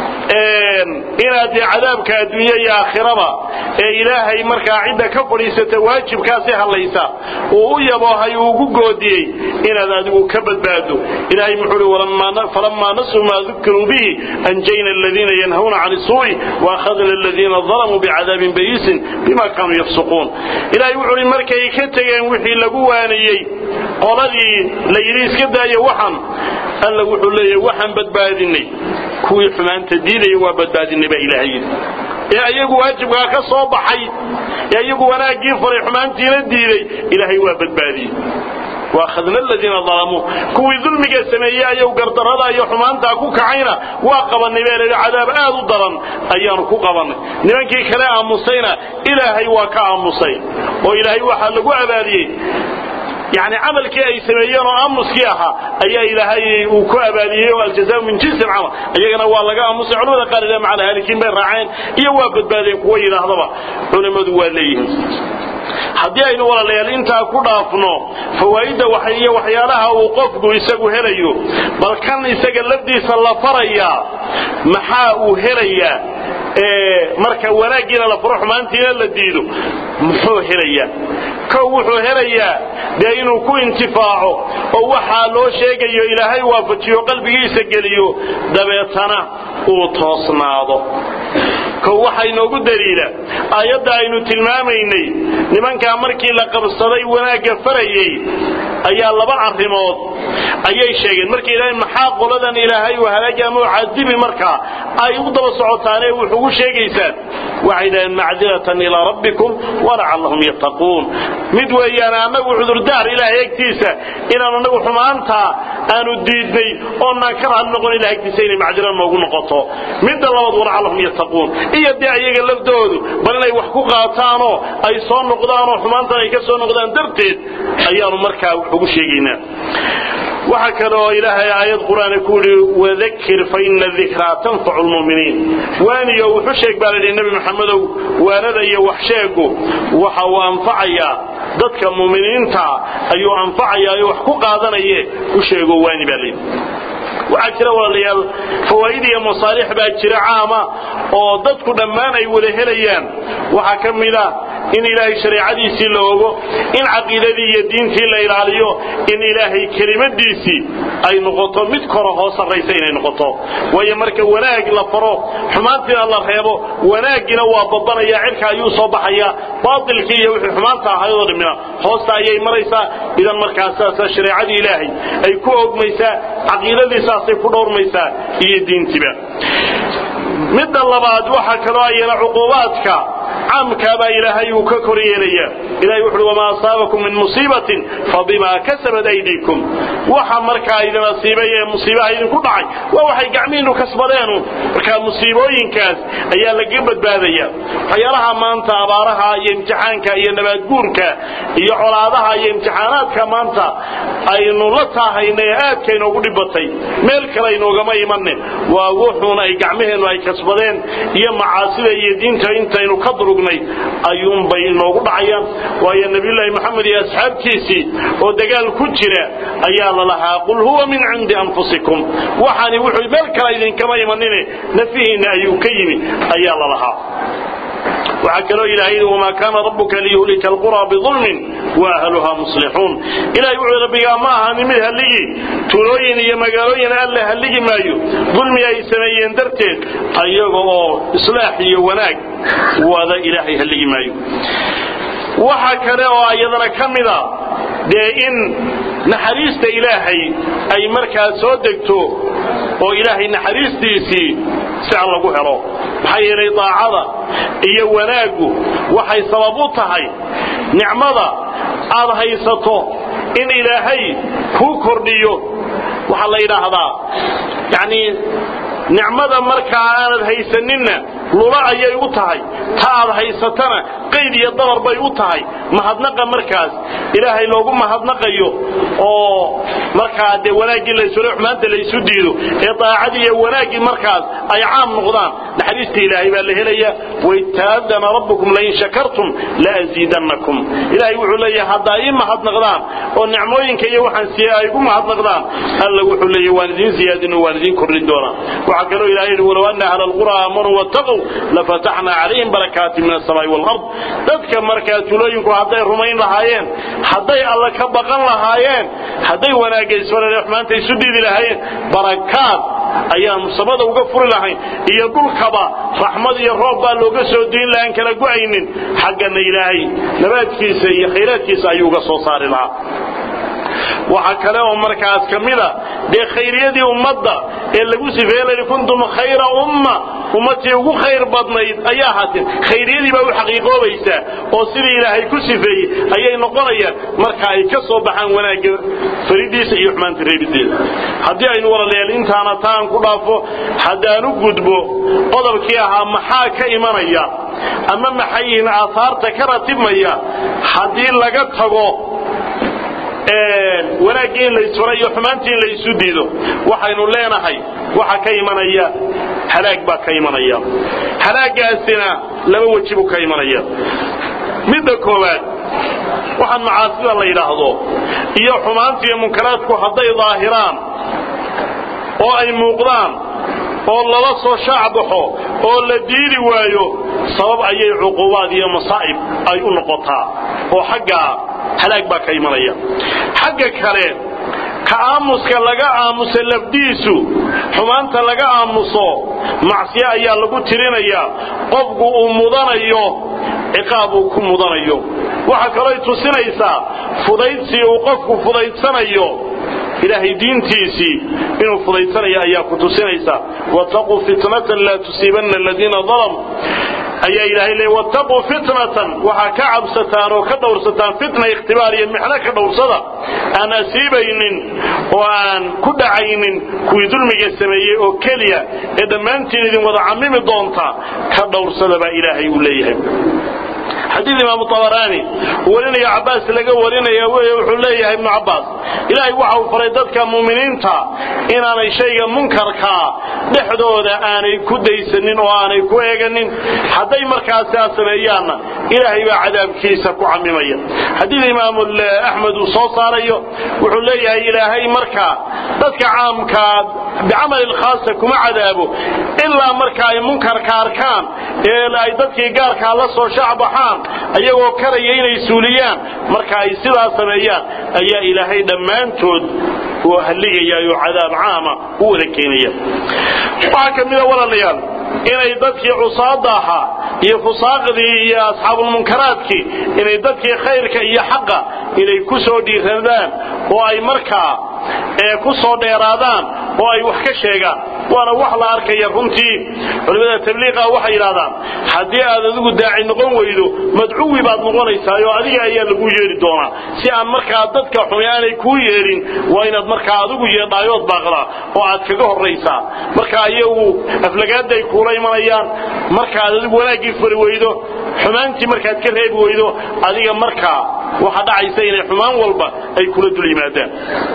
inaad cadaabka adduunye iyo aakhiraba ee ilaahay markaa cidda ka fadhiisata waajibkaasi hadlaysa uu u yaboohay uu ugu goodiyey inaad adigu ka badbaado ilahay muxuu uhi falamaa nasuu maa dukiruu bihi anjayna aladiina yanhawna can isuu'i waakhadna aladiina dalamuu bicadaabin bayiisin bima kaanuu yafsuquun ilahay wuxuu uhi markay ka tegeen wixii lagu waaniyey qoladii la yidhi iska daayo waxan alla wuxuu leeyahy waxaan badbaadinay kuwii xumaanta diidaya waa badbaadinay baa ilaahay yidhi ee ayagu waajibkaa ka soo baxay ee iyagu wanaaggii faray xumaantiina diiday ilaahay waa badbaadiyey waakhadna aladiina dalamuu kuwii dulmiga sameeyey ayaw gardarrada iyo xumaantaa ku kacayna waa qabannay baa layihi cadaab aad u daran ayaanu ku qabannay nimankii kale aamusayna ilaahay waa ka aamusay oo ilaahay waxaa lagu abaaliyey yani camalkii ay sameeyeen oo aamuskii ahaa ayaa ilaahay uu ku abaaliyey oo aljaza min jinsi camal iyagana waa laga aamusay culamada qaar ilaa macal haalikiin bay raaceen iyo waa badbaadeen kuwa yidhaahdaba culimmadu waa leeyihiin haddii aynu walaalayaal intaa ku dhaafno fawaa'idda iyo waxyaalaha uu qofku isagu helayo bal kan isaga lafdiisa la farayaa maxaa uu helayaa marka wanaaggiina la faro xumaantiina la diido muxuu helayaa kow wuxuu helayaa dee inuu ku intifaaco oo waxaa loo sheegayo ilaahay waafajiyo qalbigiisa geliyo dabeetana uu toosnaado kow waxaa inoogu daliila aayadda aynu tilmaamaynay nimankaa markii la qabsaday wanaagga farayey ayaa laba arrimood ayay sheegeen markay yidhahdeen maxaa qoladan ilaahay u halaagi ama u cadibi markaa ay u daba socotaanee wuxugu sheegaysaan waxay yidhahdeen macdiratan ilaa rabbikum walacallahum yattaquun mid weeyaan annagu cudurdaar ilaahay agtiisa inaan annagu xumaantaa aanu diidnay oonaan ka raali noqon ilahay agtiisa inay macdira noogu noqoto midda labaad walacallahum yattaquun iyo dee ayaga laftoodu bal inay wax ku qaataanoo ay soo noqdaanoo xumaantan ay ka soo noqdaan darteed ayaanu markaa ugu sheegaynaa waxaa kale oo ilaahay aayad qur-aan ku yidhi wadakir fa ina dikraa tanfacu lmu'miniin waaniyo wuxu sheeg baa layidhi nebi maxamedow waanada iyo wax sheegu waxa uu anfacayaa dadka mu'miniinta ayuu anfacayaa oo wax ku qaadanaye u sheego waani baa layidhi waxaa jira walaalayaal fawaa'id iyo masaalix baa jira caama oo dadku dhammaan ay wada helayaan waxaa ka mid ah in ilaahay shareecadiisii la ogo in caqiidadii iyo diintii la ilaaliyo in ilaahay kelimadiisii ay noqoto mid koro hoo sarraysa inay noqoto waayo marka wanaag la faro xumaantiina la reebo wanaaggiina waa babanaya cirka ayuu soo baxaya baatilkii iyo wixii xumaanta ahayadoo dhammina hoosta ayay maraysaa idan markaas saasa shareecadii ilaahay ay ku ogmaysaa caqiidadii saasay ku dhowrmaysaa iyo diintiba midda labaad waxaa kaloo ayana cuquubaadka caamkaabaa ilaahay uu ka kor yeelaya ilahay wuxuui wamaa asaabakum min musiibatin fabimaa kasabat aydiikum waxa markaa idin asiibay ee musiibaha idinku dhacay waa waxay gacmihiinnu kasbadeenu markaa musiibooyinkaas ayaa lagaga badbaadaya waxyaalaha maanta abaaraha iyo imtixaanka iyo nabaadguurka iyo colaadaha iyo imtixaanaadka maanta aynu la taahayna ee aadka inoogu dhibatay meel kale inoogama imanin waa wuxuuna ay gacmaheennu ay kasbadeen iyo macaasida iyo diinta intaynu ka durugnay ayuunbay inoogu dhacayaan waayo nabiyulaahi maxamed iyo asxaabtiisii oo dagaal ku jira ayaa la lahaa qul huwa min cindi anfusikum waxaani wuxuu meel kale idinkama imanine nafihiinna ayuu ka yimi ayaa la lahaa waxaa kaloo ilahay yidhi wamaa kaana rabbuka liyuhlika alqura bidulmin wa ahluha muslixuun ilahay wuxuu rabbigaa ma ahani mid halligii tuulooyin iyo magaalooyin alle halligi maayo dulmi ay sameeyeen darteed ayaga oo islaax iyo wanaag wada ilaahay halligi maayo waxa kale oo iyadana ka mida dee in naxariista ilaahay ay markaa soo degto oo ilaahay naxariistiisii si aan lagu helo maxaa yeelay daacada iyo wanaaggu waxay sabab u tahay nicmada aad haysato in ilaahay kuu kordhiyo waxaa la yidhaahdaa yacnii nicmada markaa aanad haysaninna lula ayay u tahay ta aad haysatana qayd iyo dabar bay u tahay mahadnaqa markaas ilaahay loogu mahadnaqayo oo markaa dee wanaaggii laysula xumaanta laysu diido ee daacadii iyo wanaaggii markaas ay caam noqdaan naxariista ilaahay baa la helaya waitaadana rabbukum lain shakartum laaziidannakum ilaahay wuxuu leeyahay haddaa ii mahadnaqdaan oo nicmooyinka iyo waxaan siiye ay igu mahadnaqdaan alla wuxuu leeyahay waan idiin siyaadin oo waan idiin kordhin doonaa waxaa kaloo ilahay yidhi walow anna ahla alqura aamanuu wattaquu lafataxnaa calayhim barakaati min alsamaa'i waalard dadka markaa tulooyinku hadday rumayn lahaayeen hadday alla ka baqan lahaayeen hadday wanaagaysfalale xumaanta isu diidi lahaayeen barakaad ayaanu samada uga furi lahayn iyo dhulkaba raxmad iyo roob baa looga soo diin lahaan kala go'aynin xaggana ilaahay nabaadkiisa iyo khayraadkiisa ayuu uga soo saari lahaa waxaa kale oo markaas ka mida dee khayriyadii ummadda ee lagu sifeeyey kuntum khayra umma ummatii ugu khayr badnayd ayaa ahaateen khayriyadii baa u xaqiiqoobaysaa oo sidii ilaahay ku sifeeyey ayay noqonayaan marka ay ka soo baxaan wanaagga faridiisa iyo xumaanta reebideeda haddii aynu walaalayaal intaana taan ku dhaafo haddaan u gudbo qodobkii ahaa maxaa ka imanaya ama maxay yihiin aahaarta ka ratibmaya haddii laga tago wanaaggii in laysfara iyo xumaantii in laysu diido waxaynu leenahay waxa ka imanaya halaag baa ka imanaya halaagaasina laba weji buu ka imanaya midda koowaad waxaan macaasida la yidhaahdo iyo xumaanta iyo munkaraadku hadday daahiraan oo ay muuqdaan oo lala soo shaac baxo oo la diidi waayo sabab ayay cuqubaad iyo masaa'ib ay u noqotaa oo xaggaa halaag baa ka imanaya xagga kale ka aamuska laga aamusa lafdiisu xumaanta laga aamuso macsiyo ayaa lagu tirinayaa qofku uu mudanayo ciqaab uu ku mudanayo waxaa kalooy tusinaysaa fudaydsi uu qofku fudaydsanayo ilaahay diintiisii inuu fudaydsanayo ayaa ku tusinaysa wattaquu fitnatan laa tusiibanna aladiina dalamuu ayaa ilaahay leey wattaquu fitnatan waxaa ka cabsataan oo ka dhowrsataan fitna ikhtibaar iyo mixno ka dhowrsada aan asiibaynin oo aan ku dhacaynin kuwii dulmiga sameeyey oo keliya ee dhammaantiin idin wada camimi doonta ka dhowrsada baa ilaahay uu leeyahay xadiid imaamu abaraani warinaya cabaas laga warinaya wey wuxuu leeyahay ibnu cabaas ilaahay waxa uu faray dadka muuminiinta inaanay shayga munkarkaa dhexdooda aanay ku daysanin oo aanay ku eeganin hadday markaasi a sameeyaanna ilaahay baa cadaabkiisa ku camimaya xadiid imaamu axmed uu soo saarayo wuxuu leeyahay ilaahay markaa dadka caamkaa bicamali lkhaasa kuma cadaabo ilaa marka ay munkarka arkaan ee ay dadkii gaarkaa la soo shacbaxaan ayagoo karaya inay suuliyaan marka ay sidaa sameeyaan ayaa ilaahay dhammaantood uu halligaya oo cadaab caama u wada keenaya waxaa ka mida walaalayaal inay dadkii cusaada ahaa iyo fusaaqdii iyo asxaabulmunkaraadkii inay dadkii khayrka iyo xaqa inay ku soo dhiiradaan oo ay markaa ku soo dheeraadaan oo ay wax ka sheegaan waana wax la arkaya runtii culimada tabliiqa waxay yidhahdaan haddii aad adigu daaci noqon weydo madcuwi baad noqonaysaa oo adiga ayaa lagu yeedhi doonaa si aan markaa dadka xumi aanay kuu yeedhin waa inaad markaa adigu yeedhaayood baaqdaa oo aad kaga horraysaa marka ayagu aflagaadday kuula imanayaan markaad adigu wanaaggii fari weydo xumaantii markaad ka reebi weydo adiga markaa waxa dhacaysa inay xumaan walba ay kula dul yimaadaan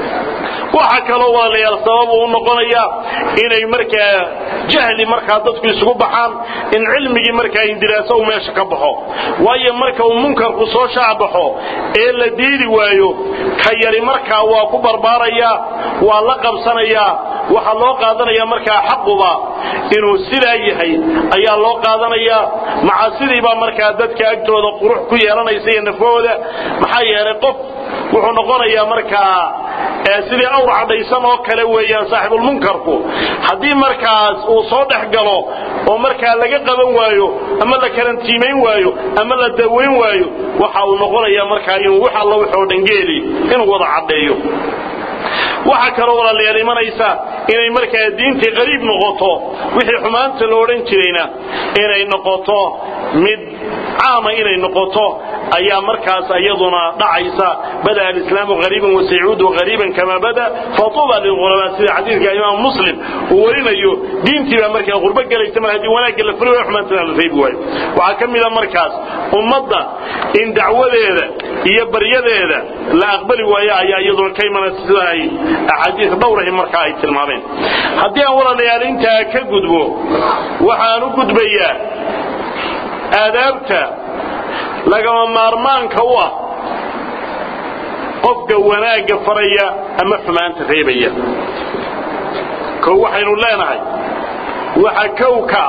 waxa kaloo walaalayaal sabab uu noqonaya inay markaa jahli markaa dadku isugu baxaan in cilmigii markaa indiraaso uu meesha ka baxo waayo marka uu munkarku soo shaacbaxo ee la diidi waayo ka yari markaa waa ku barbaarayaa waa la qabsanayaa waxaa loo qaadanaya markaa xaquba inuu sidaa yahay ayaa loo qaadanayaa macasidiibaa markaa dadka agtooda qurux ku yeelanaysa iyo nafahooda maxaa yeelay qof wuxuu noqonayaa markaa sidii awr cadhaysan oo kale weeyaan saaxibulmunkarku haddii markaas uu soo dhex galo oo markaa laga qaban waayo ama la karantiimayn waayo ama la dawayn waayo waxa uu noqonayaa markaa inuu wax alla wuxoo dhangeeli inuu wada cadheeyo waxaa kaloo walaalayaal imanaysa inay markaa diintii qariib noqoto wixii xumaanta la odhan jirayna inay noqoto mid caama inay noqoto ayaa markaas iyaduna dhacaysa bada alislaamu qariiban wasaycuudu qariiban kama bada fatuuba lilqurabaa sida xadiidka imaam muslim uu warinayo diintii baa markaa qurbo gelaysa mar haddii wanaagga la furi waayo xumaantana la reebi waayo waxaa ka mida markaas ummadda in dacwadeeda iyo baryadeeda la aqbali waayo ayaa iyaduna ka imanaysa sida ay axaadiis dhowrahi markaa ay tilmaameen haddii aan walaalayaal intaa ka gudbo waxaan u gudbayaa aadaabta lagama maarmaanka u ah qofka wanaagga faraya ama xumaanta reebaya kow waxaynu leenahay waxa kowka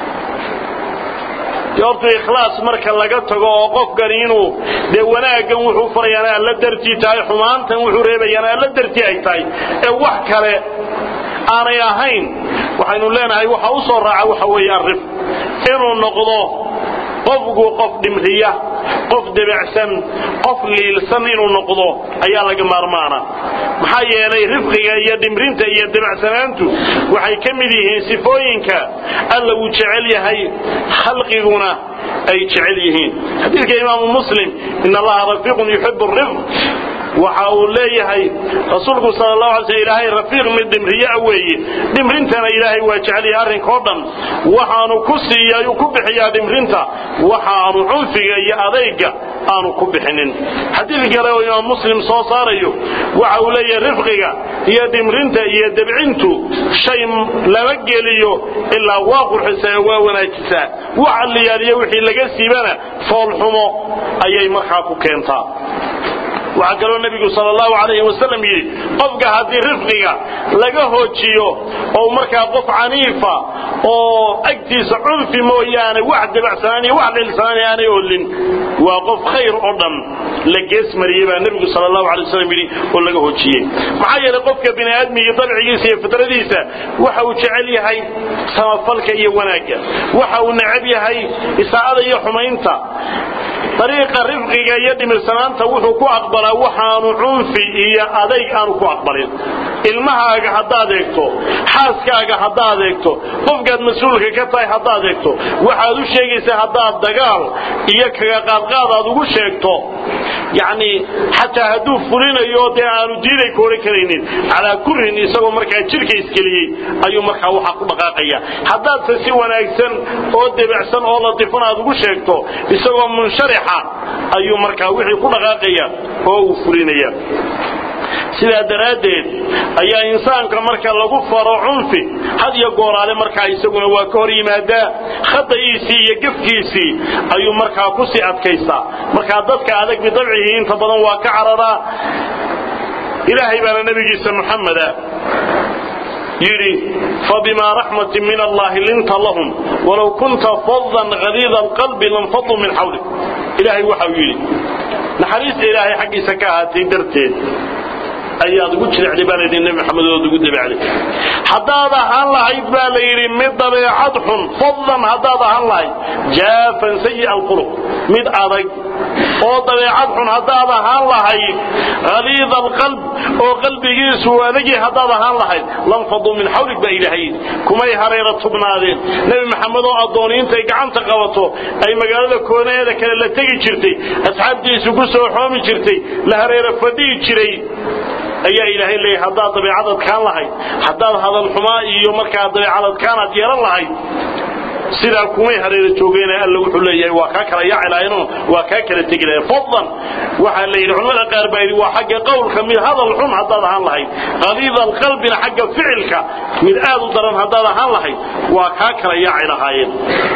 horta ikhlaas marka laga tago oo qofkani inuu dee wanaaggan wuxuu farayaana alla dartii tahay xumaantan wuxuu reebayaana alla dartii ay tahay ee wax kale aanay ahayn waxaynu leenahay waxa u soo raaca waxa weeye arif inuu noqdo qofku qof dhimriya qof debacsan qof liilsan inuu noqdo ayaa laga maarmaana maxaa yeelay rifqiga iyo dhimrinta iyo debacsanaantu waxay ka mid yihiin sifooyinka alla uu jecel yahay khalqiguna ay jecel yihiin xadiidka imaamu muslim in allaha rafiiqun yuxibu rifq waxa uu leeyahay rasuulku sal lahu alay sl ilaahay rafiiq mid dhimriyaa weeye dhimrintana ilaahay waa jecelyahay arrinkao dhan waxaanu ku siiya ku bixiyaa dhimrinta waxaanu cunfiga iyo adayga aanu ku bixinin xadiid kale oo imaam muslim soo saarayo waxa uu leeyahay rifqiga iyo dhimrinta iyo debcintu shay lama geliyo ilaa waa qurxisaa waa wanaajisaa wax alliyaaliyo wixii laga siibana foolxumo ayay markaa ku keentaa waxaa kaloo nebigu sal allahu alayhi wasalam yidhi qofka haddii rifqiga laga hoojiyo oo markaa qof caniifa oo agtiisa cunfi mooyaane wax dabacsanaan iyo wax dhilsanaan aanay olin waa qof khayr oo dhan la gees mariyey baa nebigu sal allahu alay wasalam yidhi oo laga hoojiyey maxaa yeelay qofka bini aadmiga dabcigiisa iyo fitradiisa waxa uu jecel yahay samafalka iyo wanaagga waxa uu necab yahay isaa'ada iyo xumaynta dariiqa rifqiga iyo dhimirsanaanta wuxuu ku aqbalaa waxaanu cunfi iyo adayg aanu ku aqbalin ilmahaaga haddaad eegto xaaskaaga haddaad eegto qofkaad mas-uulka ka tahay haddaad eegto waxaad u sheegaysaa haddaad dagaal iyo kaga qaadqaad aad ugu sheegto yacni xataa hadduu fulinayo dee aanu diiday ka odhan karaynin calaa kurrin isagoo markaa jidhka iskeliyey ayuu markaa waxaa ku dhaqaaqaya haddaadse si wanaagsan oo debacsan oo latifan aad ugu sheegto isagoo munsharixa ayuu markaa wixii ku dhaqaaqaya oo uu fulinaya sidaa daraaddeed ayaa insaanka marka lagu faro cunfi had iyo gooraale markaa isaguna waa ka hor yimaadaa khada'iisii iyo gefkiisii ayuu markaa ku sii adkaysaa markaa dadka adag bidabcihi inta badan waa ka cararaa ilaahay baana nebigiisa muxameda yidhi fabima raxmatin min allahi linta lahum walow kunta fadan haliida alqalbi lanfaduu min xawlik ilaahay waxau yidhi naxariista ilaahay xaggiisa ka ahaatay darteed ayaad ugu jirecday baa layidhi nebi maxamed ood ugu dabacday haddaad ahaan lahayd baa la yidhi mid dabeecad xun fadlan haddaad ahaan lahayd jaafan sayi alquluq mid adag oo dabeecad xun haddaad ahaan lahayd haliida alqalb oo qalbigiisu adagii haddaad ahaan lahayd lanfaduu min xawlig baa ilaahay kumay hareera tubnaadeen nebi maxamed oo addooniintay gacanta qabato ay magaalada koonaheeda kale la tegi jirtay asxaabtiisu ku soo xoomi jirtay la hareera fadhihi jiray ayaa ilaahay leeyahay haddaad dabeecad adkaan lahayd haddaad hadal xumaa iyo markaa dabeecad adkaanaad yeelan lahayd sidaa kumay hareera joogeen alla wuxuu leeyahay waa kaa kala yaaci lahaynoo waa kaa kala tegi lahayn fadlan waxaa la yidhi culamada qaar baa yidhi waa xagga qowlka mid hadal xun haddaad ahaan lahayd qaliida alqalbina xagga ficilka mid aad u daran haddaad ahaan lahayd waa kaa kala yaaci lahaayeen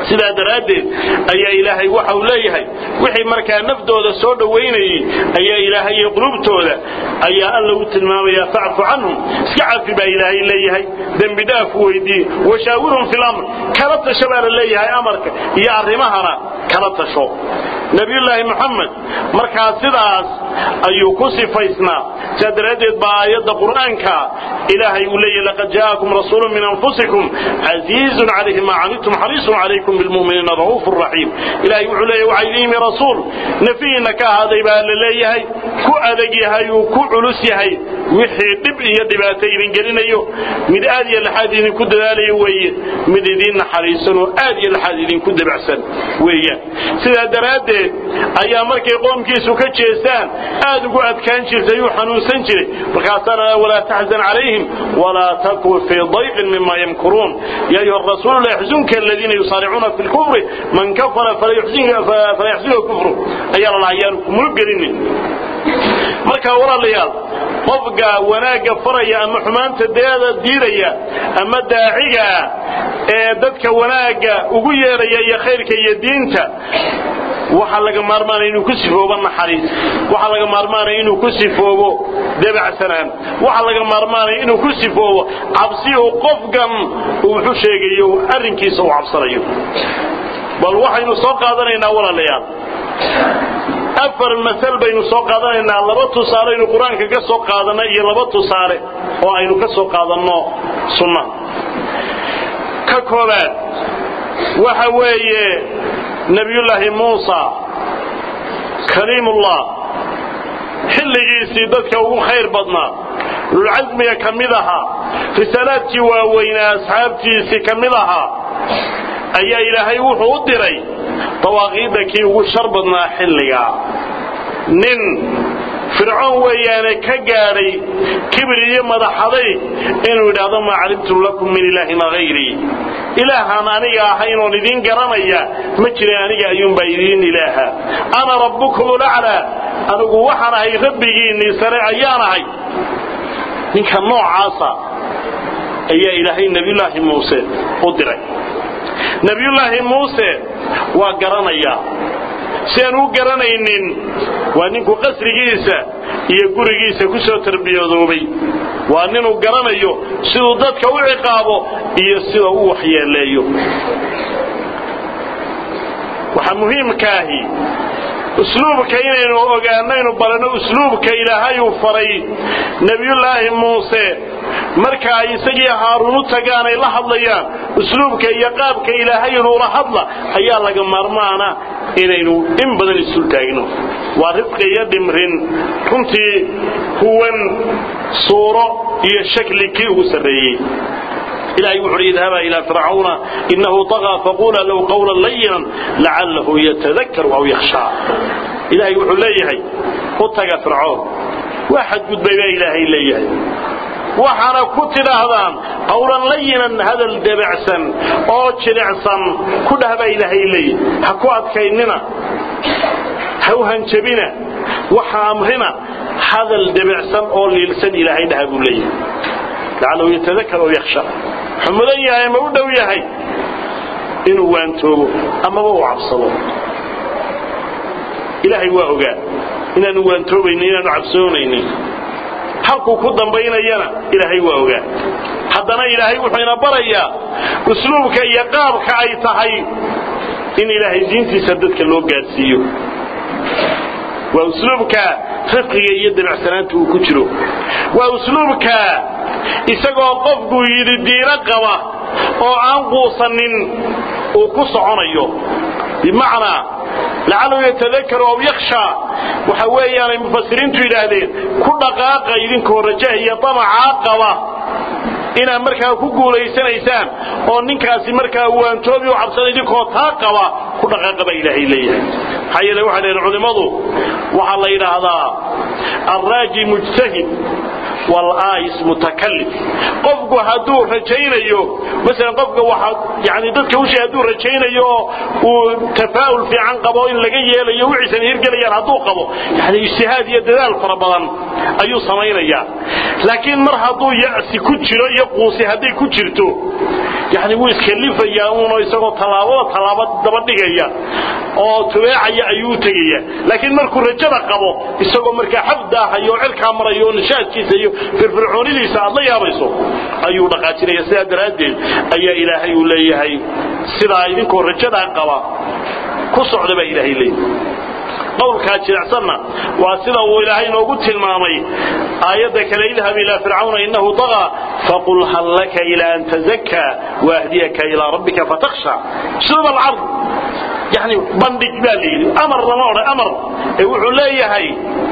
sidaa daraaddeed ayaa ilaahay waxa uu leeyahay wixii markaa naftooda soo dhowaynayey ayaa ilaahay iyo qulubtooda ayaa alla u tilmaamaya facfu canhum iska cafi baa ilaahay leeyahay dembi dhaaf weydii washaawirhum fi lamr kala tasho baa la leeyahay amarka iyo arrimahana kala tasho nabiyullaahi moxamed markaa sidaas ayuu ku sifaysnaa sidaa daraaddeed baa aayadda qur'aanka ilaahay uu leeyahy laqad jaa'akum rasuulu min anfusikum casiizun calayhi maa canidtum xariisun calaykum bilmu'miniina ra'uufu raxiim ilahay wuxuu leeyahy waxaa idin yimi rasuul nafihiinna ka ahaaday baa la leeyahay ku adag yahay uu ku culus yahay wixii dhib iyo dhibaato idin gelinayo mid aad iyo laxaad idinku dadaalayo weeye mid idiin naxariisan oo aad iyo laxaad idinku dabacsan weeyaan sidaa daraaddeed ayaa markay qoomkiisu ka jeestaan aad ugu adkaan jirtay uu xanuunsan jiray markaasaana walaa taxzan calayhim walaa takun fii dayqin mima yamkuruun ya ayuha rasuulu la yaxzunka aladiina yusaaricuuna fi lkufri man kafara fala yaxzunka kufru ayaa la lahaa yaanu kumulug gelinin marka walaalayaal qofka wanaagga faraya ama xumaanta deeda diidaya ama daaciga ee dadka wanaagga ugu yeeraya iyo khayrka iyo diinta waxaa laga maarmaanaya inuu ku sifoobo naxariis waxaa laga maarmaanaya inuu ku sifoobo debacsanaan waxaa laga maarmaanaya inuu ku sifoobo cabsi uu qofkan uu wuxu sheegayo arrinkiisa uu cabsanayo bal waxaynu soo qaadanaynaa walaalayaal afar masal baynu soo qaadanaynaa laba tusaale aynu qur-aanka ka soo qaadanno iyo laba tusaale oo aynu ka soo qaadanno sunnaha ka koobaad waxa weeye nebiyullaahi muusa kaliimullah xilligiisii dadka ugu khayr badnaa lulcasmiga ka mid ahaa risaalaadkii waaweynaa asxaabtiisii ka mid ahaa ayaa ilaahay wuxuu u diray dawaaqiidda kii ugu shar badnaa xilligaa nin fircoon weeyaane ka gaadhay kibir iyo madaxaday inuu yidhaahdo maa calimtu lakum min ilaahin hayrii ilaahaan aniga ahayn oon idiin garanaya ma jirin aniga ayuunbaa idiin ilaaha ana rabbukum laclaa anigu waxaan ahay rabbigiinnii sare ayaan ahay ninka noocaasa ayaa ilaahay nebiyullaahi muuse u diray nebiyullaahi muuse waa garanayaa si aan u garanaynin waa ninku qasrigiisa iyo gurigiisa ku soo tarbiyoodoobay waa ninuu garanayo siduu dadka u ciqaabo iyo sida u waxyeeleeyo waxaa muhiimkaahi usluubka inaynu ogaanaynu baranno usluubka ilaahay uu faray nebiyullaahi muuse marka ay isagii haaruun u tagaan ay la hadlayaan usluubka iyo qaabka ilaahay inuula hadla ayaa laga maarmaana inaynu in badan isul taagno waa rifqi iyo dhimrin runtii huwan suuro iyo shakli kii ugu sarreeyey ilahay wuxu uhi idhaba ilى fircauna inahu طغى faqula low qawla layinan lacalahu yatadakaru aw yakhshaa ilahay wuxuu leeyahay u taga fircoon waa xadgudbay baa ilaahay leeyahay waxaana ku tidhaahdaan qawlan layinan hadal debacsan oo jilicsan ku dhah baa ilaahay leeyahay ha ku adkaynina ha u hanjabina waxa amrina hadal debacsan oo liilsan ilaahay dhaha buu leeyahay lacalahu yatadakar aw yakhshaa wuxuu mudan yahay ma u dhow yahay inuu waantoobo amaba uu cabsado ilaahay waa ogaa inaanu waantoobaynin inaanu cabsoonaynin halkuu ku dambaynayana ilaahay waa ogaa haddana ilaahay wuxuu ina barayaa usluubka iyo qaabka ay tahay in ilaahay diintiisa dadka loo gaadhsiiyo waa usluubka rifqiga iyo dabacsanaanta uu ku jiro waa usluubka isagoo qofku yidhi diino qaba oo aan quusanin uu ku soconayo bimacnaa lacalahu yatadakaru aw yakhshaa waxa weeyaanay mufasiriintu yidhaahdeen ku dhaqaaqa idinkoo rajah iyo damacaa qaba inaad markaa ku guulaysanaysaan oo ninkaasi markaa waantoobi u cabsada idinkoo taa qaba ku dhaqaaqa baa ilaahay leeyahay maxaa yeele waxay leeyihin culimmadu waxaa la yidhaahdaa alraaji mujtahid walaais mutakallim qofku hadduu rajaynayo masalan qofka waxa yani dadka ushee hadduu rajaynayo oo uu tafaa'ul fiican qabo in laga yeelayo wixiisan hirgelayaan hadduu qabo yani ijtihaad iyo dadaal fara badan ayuu samaynayaa laakiin mar hadduu ya'si ku jiro iyo quusi hadday ku jirto yani wuu iskalifayaa uunoo isagoo tallaabada tallaaba daba dhigaya oo tubeecaya ayuu u tegaya laakiin markuu rajada qabo isagoo markaa xabdaahayo cirkaa marayo oo nishaadkiisa iyo firfircoonidiisa aad la yaabayso ayuu dhaqaajinaya sidaa daraaddeed ayaa ilaahay uu leeyahay sidaa idinkoo rajadaa qaba ku socda baa ilaahay leeyahay qowlkaa jirecsanna waa sida uu ilaahay inoogu tilmaamay aayadda kale idhab ilaa fircawna inahu dagaa faqul hal laka ila an tazakkaa waahdiyaka ilaa rabbika fatakhsha shuruub alcard yani bandhig baa la yidhi amar lama odhan amar ee wuxuu leeyahay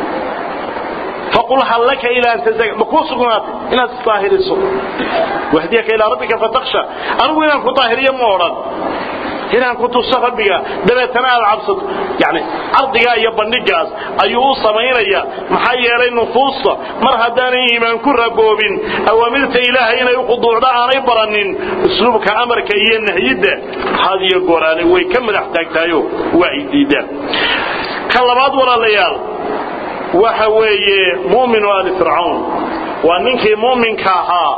faqul hal laka ila an tazakka ma kuu sugnaatay inaad isdaahiriso waahdiyaka ilaa rabbika fatakhsha anigu inaan ku daahiriyo ma odhan inaan ku tuso rabbiga dabeetana aad cabsato yani cardigaa iyo bandhigaas ayuu u samaynaya maxaa yeelay nufuusta mar haddaanay iimaan ku ragoobin awaamirta ilaahay inay u quduucdo aanay baranin usluubka amarka iyo nahyidda had iyo gooraane way ka madax taagtahayo waa ay diidaan ka labaad walaalayaal waxa weeye mu'minu ali fircawn waa ninkii mu'minka ahaa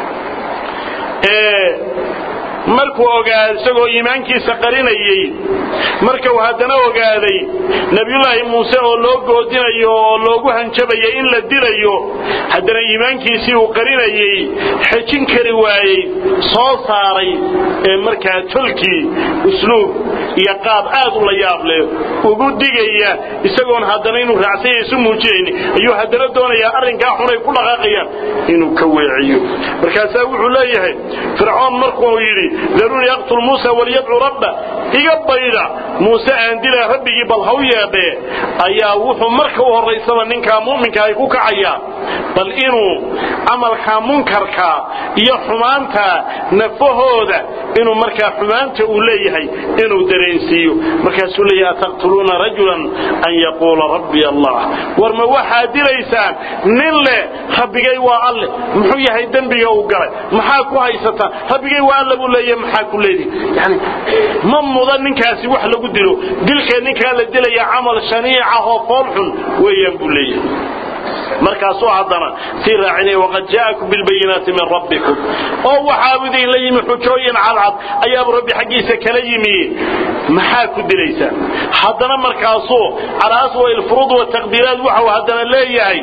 ee markuu ogaaday isagoo iimaankiisa qarinayey markuu haddana ogaaday nebiyullaahi muuse oo loo goodinayo oo loogu hanjabayay in la dilayo haddana iimaankiisii uu qarinayey xejin kari waayey soo saaray ee markaa tolkii usluub iyo qaab aad u la yaab leh ugu digaya isagoon haddana inuu raacsanya isu muujinayni ayuu haddana doonayaa arrinkaa xunay ku dhaqaaqayaan inuu ka weeciyo markaasaa wuxuu leeyahay fircoon markuu yidhi daruunii aqtul muusa waliyadcu rabba iga bayda muuse aan dila rabbigii bal haw yeedhee ayaa wuxuu marka u horraysaba ninkaa mu'minka ay ku kacayaa bal inuu camalkaa munkarka iyo xumaanta nafahooda inuu markaa xumaanta uu leeyahay inuu dareensiiyo markaasuu leeyahay ataqtuluuna rajulan an yaquula rabbi allah war ma waxaad dilaysaan nin leh rabbigay waa alle muxuu yahay dembiga uu galay maxaa ku haysataa rabbigay waa alle buu leeyahay maxaa ku leedihi yani ma mudan ninkaasi wax lagu dilo dilkee ninkaa la dilaya camal shaniica oo fool xun weeyaan buu leeyahay markaasuu haddana sii raacinaya waqad jaa'akum bilbayinaati min rabbikum oo waxaa idinla yimi xujooyin cadcad ayaaba rabbi xaggiisa kala yimi maxaa ku dilaysaan haddana markaasuu calaa aswa ilfuruud wataqdiiraat waxau haddana leeyahay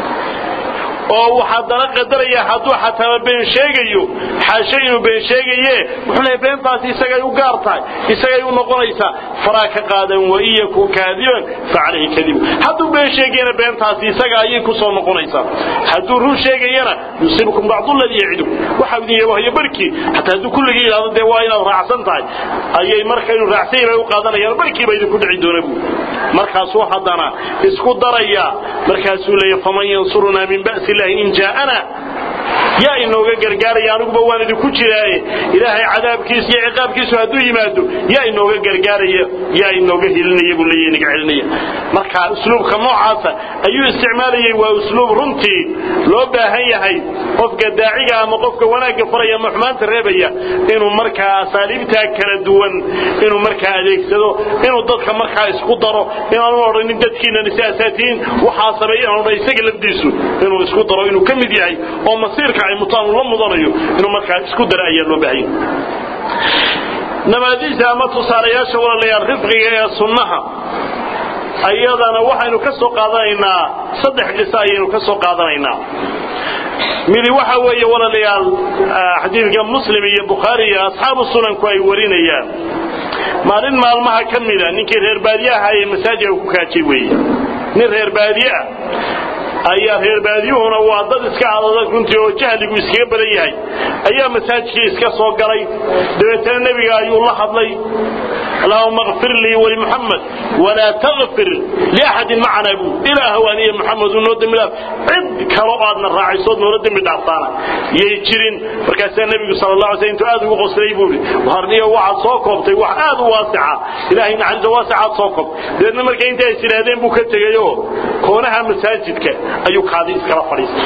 oo uu haddana qadaraya hadduu xataa been sheegayo xaashe inuu been sheegaye wuxuu leeyahay beentaasi isagay u gaar tahay isagay u noqonaysaa faraa ka qaadan wain yakun kaadiban facalayhi kadibu hadduu been sheegayana beentaasi isaga ayay ku soo noqonaysaa hadduu run sheegayana yusiibkum bacdu ladii yacidu waxa idin yabahayo barkii xataa hadduu kulligii yidhahdo dee waa inaad raacsan tahay ayay marka inuu raacsan yahay u qaadanayaan barkiiba idinku dhici doona buu markaasuu haddana isku daraya markaasuu leeyahay faman yansurunaa min ba'si illahi in jaa'ana yaa inooga gargaaraya aniguba waan idinku jiraaye ilaahay cadaabkiisa iyo ciqaabkiisu hadduu yimaado yaa inooga gargaaraya yaa inooga hilinaya buu leeyahay inaga celinaya marka usluubka noocaasa ayuu isticmaalayay waa usluub runtii loo baahan yahay qofka daaciga ama qofka wanaagga faraya ama xumaanta reebaya inuu markaa asaaliibtaa kala duwan inuu markaa adeegsado inuu dadka markaa isku daro inaanu odhanin dadkiinan isaasaatihiin waxaa sameeya inaanu odhan isaga lafdiisu inuu isku daro inuu ka mid yahay oo masiirka ay mutaan uu la mudanayo inuu markaa isku dara ayaa loo baahan yahay namaadiijta ama tusaalayaasha walaalayaal rifqiga ee sunnaha ayadana waxaynu ka soo qaadanaynaa saddex qiso ayaynu ka soo qaadanaynaa midi waxa weeye walaalayaal xadiidka muslim iyo bukhaari iyo asxaabu sunanku ay warinayaan maalin maalmaha ka mida ninkii reer baadiyaha ee masaajidka ku kaajay weeye nin reer baadiye ah ayaa reer baadiyuhuna waa dad iska adadag runtii oo jahligu iskaga badan yahay ayaa masaajidkii iska soo galay dabeetana nebiga ayuu la hadlay allahuma kfir lii walimuxamed walaa takfir liaxadin macana buu ilaahow aniyo muxamed unoo dembi dhaaf cid kalo aadna raacisood noola dembi dhaaftaana yay jirin markaasaa nebigu sal la alay sl intuu aad ugu qoslay buu ihi harniyo waxaad soo koobtay wax aad u waasica ilahay naxariisa waasicaad soo koob dabeedna marka inta is idhaahdeen buu ka tegayoo koonaha masaajidka ayuu kaadi iskala fadhiistay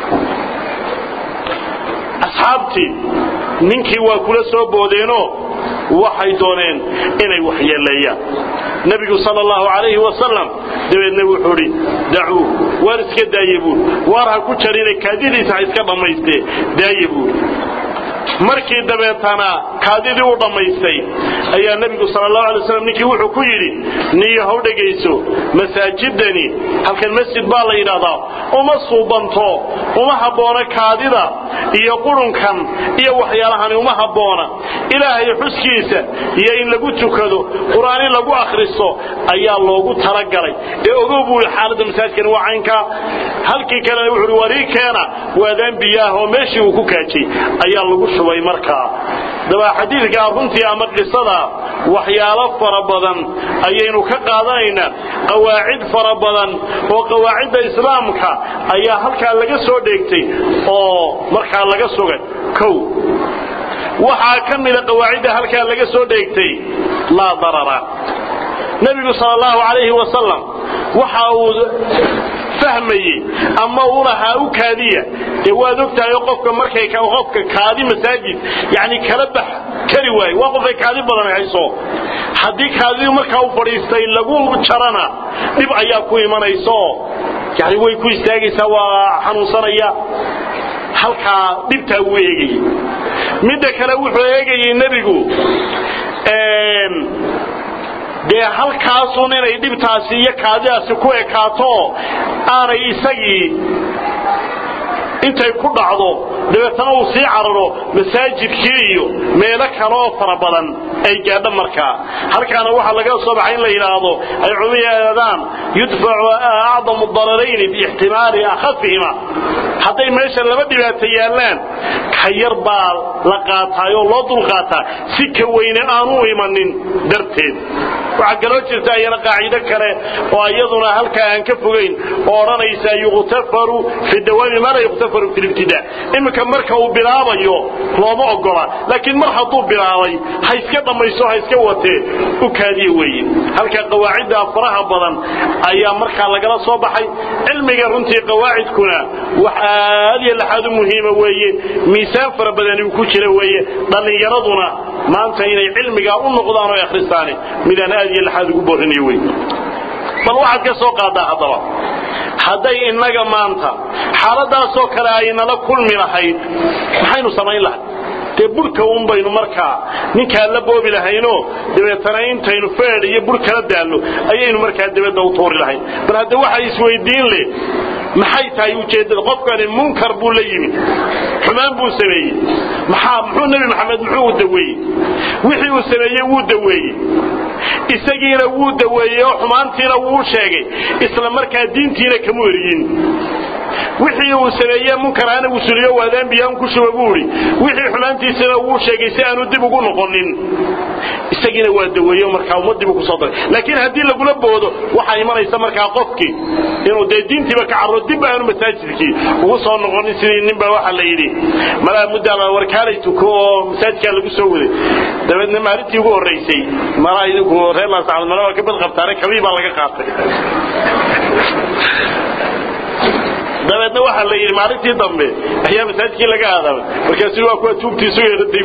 asxaabtii ninkii waa kula soo boodeenoo waxay dooneen inay waxyeeleeyaan nebigu sala allahu calayhi wasalam dabeedna wuxuu idhi dacuu waar iska daaye buuri waar ha ku jarina kaadidiisa ha iska dhammaystee daaye buuri markii dabeetana kaadidii u dhammaystay ayaa nebigu sala allahu alay waslam ninkii wuxuu ku yidhi niyo haw dhegayso masaajidani halkan masjid baa la yidhaahdaa uma suubanto uma habboona kaadida iyo qurunkan iyo waxyaalahani uma habboona ilaahay xuskiisa iyo in lagu tukado qur'aan in lagu akhristo ayaa loogu talagalay ee ogow buu ihi xaaladda masaajidkani waa caynkaa halkii kalena wuxuu uhi warii keena waadaan biyaah oo meeshii uu ku kaajay ayaa lagu shubay markaa daba xadiidkaa runtii ama qisada waxyaalo fara badan ayaynu ka qaadanaynaa qawaacid fara badan oo qawaacidda islaamka ayaa halkaa laga soo dheegtay oo markaa laga sugay kow waxaa ka mida qawaacidda halkaa laga soo dheegtay laa darara nebigu sal allahu calayhi wasalam waxa uu fahmayey ama u lahaa u kaadiya dee waad ogtahay qofka markay qofka kaadi masaajid yani kala bax kari waayo waa qofay kaadi badan hayso haddii kaadidii markaa u fadhiistay lagu jarana dhib ayaa ku imanayso yani way ku istaagaysaa waa xanuunsanaya halkaa dhibtaa wuu eegayey midda kale wuxuu eegayey nebigu dee halkaasun inay dhibtaasi iyo kaadidaasi ku ekaato aanay isagii intay ku dhacdo dabeetana uu sii cararo masaajidkii iyo meelo kale oo fara badan ay gaadho markaa halkaana waxaa laga soo baxay in la yidhaahdo ay culiyaadaan yudfacu acdamu dararayni biixtimaali akhafihima hadday meesha laba dhibaato yaallaan ka yar baa la qaataayoo loo dulqaataa si ka weyne aanu imanin darteed waxaa kaloo jirta ayana qaacido kale oo iyaduna halkaa aan ka fogayn oo odhanaysa yuqtafaru fi dawaami maa laa yuqtafaru fi libtidaa iminka marka uu bilaabayo looma ogola laakiin mar hadduu bilaabay ha iska dhammaysto ha iska watee u kaadiye weeye halka qawaacidda faraha badan ayaa markaa lagala soo baxay cilmiga runtii qawaacidkuna wax aad iyo laxaad u muhiima weeye miisaan fara badani uu ku jira weeye dhallinyaraduna maanta inay cilmigaa u noqdaan oo akhristaani midaan aad iyo laxaad ugu boorinayo wey bal waxaad ka soo qaadaa haddaba hadday innaga maanta xaaladaasoo kale ay nala kulmi lahayd maxaynu samayn lahay dee burhka un baynu markaa ninkaa la boobi lahayno dabeetana intaynu feedh iyo bur kala daallo ayaynu markaa dabadda u tuuri lahayn bal hadde waxa isweydiin leh maxay tahay ujeeddada qofkani munkar buu la yimi xumaan buu sameeyey maxaa muxuu nebi maxamed muxuu u daweeyey wixii uu sameeyey wuu daweeyey isagiina wuu daweeyey oo xumaantiina wuu sheegay isla markaa diintiina kamu eriyin wixii uu sameeye munkaraana uu suliyo waadaan biyaan ku shuba buu idhi wixii xumaantiisana wuu sheegay si aanu dib ugu noqonin isagiina waa daweeyo markaa ummaddiibu kusoo daray laakiin haddii lagula boodo waxaa imanaysa markaa qofkii inuu dee diintiiba ka carro dib aanu masaajidkii ugu soo noqonin sidii ninbaa waxaa la yidhi malaa muddaa warkaalay tuko oo masaajidkaa lagu soo waday dabeedna maalintii ugu horraysay malaa idinku reer laasacad mala waa ka badqabtaane kabii baa laga qaatay dabeedna waxaa la yidhi maalintii dambe ayaa masaajidkii laga aadaamay markaasi waa kuwa tuugtiisu yeeratay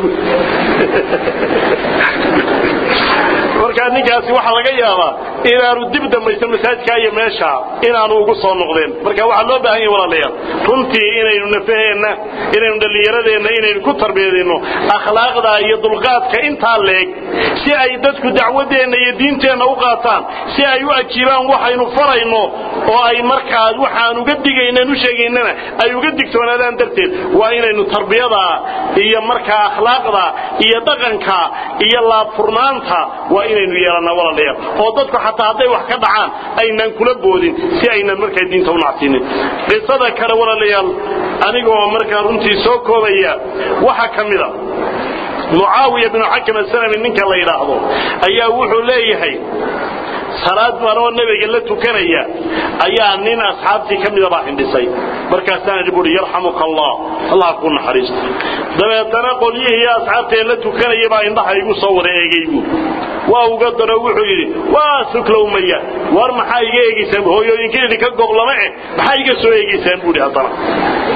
markaa ninkaasi waxaa laga yaabaa inaanu dib dambaysan masaajidkaa iyo meesha inaanu ugu soo noqdeen marka waxaa loo baahan yahay walaalayaal runtii inaynu nafaheenna inaynu dhallinyaradeenna inaynu ku tarbiyadinno akhlaaqda iyo dulqaadka intaa leeg si ay dadku dacwadeenna iyo diinteenna u qaataan si ay u ajiibaan waxaynu farayno oo ay markaa waxaan uga digaynan u sheegaynana ay uga digtoonaadaan darteed waa inaynu tarbiyada iyo markaa akhlaaqda iyo dhaqanka iyo laabfurnaanta waa inaynu yeelannaa walaalayaal oo dadku xataa hadday wax ka dhacaan aynan kula boodin si aynan markaa diinta u nacsiinin qisada kale walaalayaal anigoo markaa runtii soo koobaya waxaa ka mida mucaawiya binu xakam asalami ninka la yidhaahdo ayaa wuxuu leeyahay salaad maroo nebiga la tukanaya ayaa nin asxaabtii ka mida baa hindhisay markaasaan idhi buuhi yarxamuka allah allah ku naxariisto dabeetana qolyihii asxaabtee la tukanaya baa indhaha igu soo wada eegay buu waa uga daro wuxuu yidhi waa suklowmaya war maxaa iga eegaysaan hooyooyinka idinka goblama eh maxaa iga soo eegaysaan buuhi haddana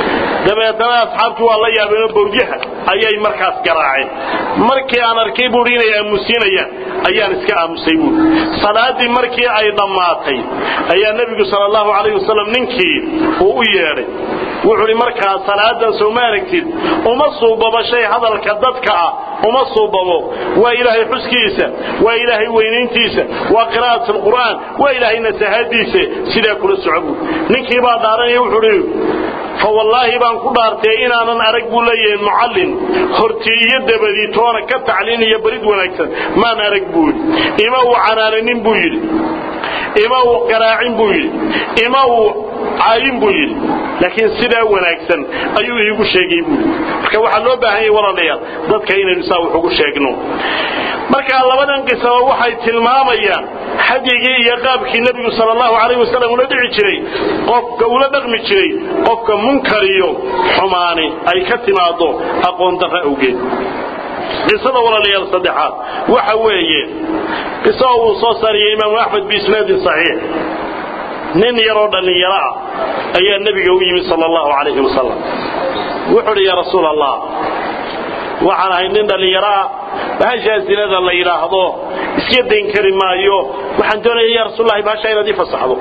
dabeetana asxaabtii waa la yaabeenoo bawdyaha ayay markaas garaaceen markii aan arkay buuhi inay aamusiinayaan ayaan iska aamusay buui salaadii markii ay dhammaatay ayaa nebigu sal allahu calayh wasalam ninkii uu u yeedhay wuxuu hi markaa salaadan soo ma aragtid uma suubabo shay hadalka dadka ah uma suubabo waa ilaahay xuskiisa waa ilaahay weynayntiisa waa qiraa'at alqur'aan waa ilaahay nasahaadiisa sidaa kula soco buu ninkii baa dhaaranaya wuxuu hi fawallaahi baan ku dhaartay inaanan arag buu leeyahay mucallin hortii iyo dabadii toona ka tacliin iyo barid wanaagsan maan arag buu yidhi ima uu canaananin buu yidhi ima uu garaacin buu yidhi ima uu caayin buu yidhi laakiin sidaa wanaagsan ayuu iigu sheegay buu yidhi marka waxaa loo baahan yahay walaalayaal dadka inaynu saa wax ugu sheegno marka labadan qisaba waxay tilmaamayaan xadigii iyo qaabkii nebigu sal allahu calayh wasalam ula dhici jiray qofka ula dhaqmi jiray qofka munkar iyo xumaani ay ka timaado aqoon darra awgeed qisada walaalayaal saddexaad waxa weeye qiso uu soo saariyey imaamu axmed biisnaadin saxiix nin yaroo dhallinyaro ah ayaa nebiga u yimid sal allahu calayhi wasalam wuxuu uhi yaa rasuul allah waxaan ahay nin dhallinyaro ah bahashaa zinada la yidhaahdo iska dayn kari maayo waxaan doonaya ya rasuullahi bahashaa inaad ii fasaxdo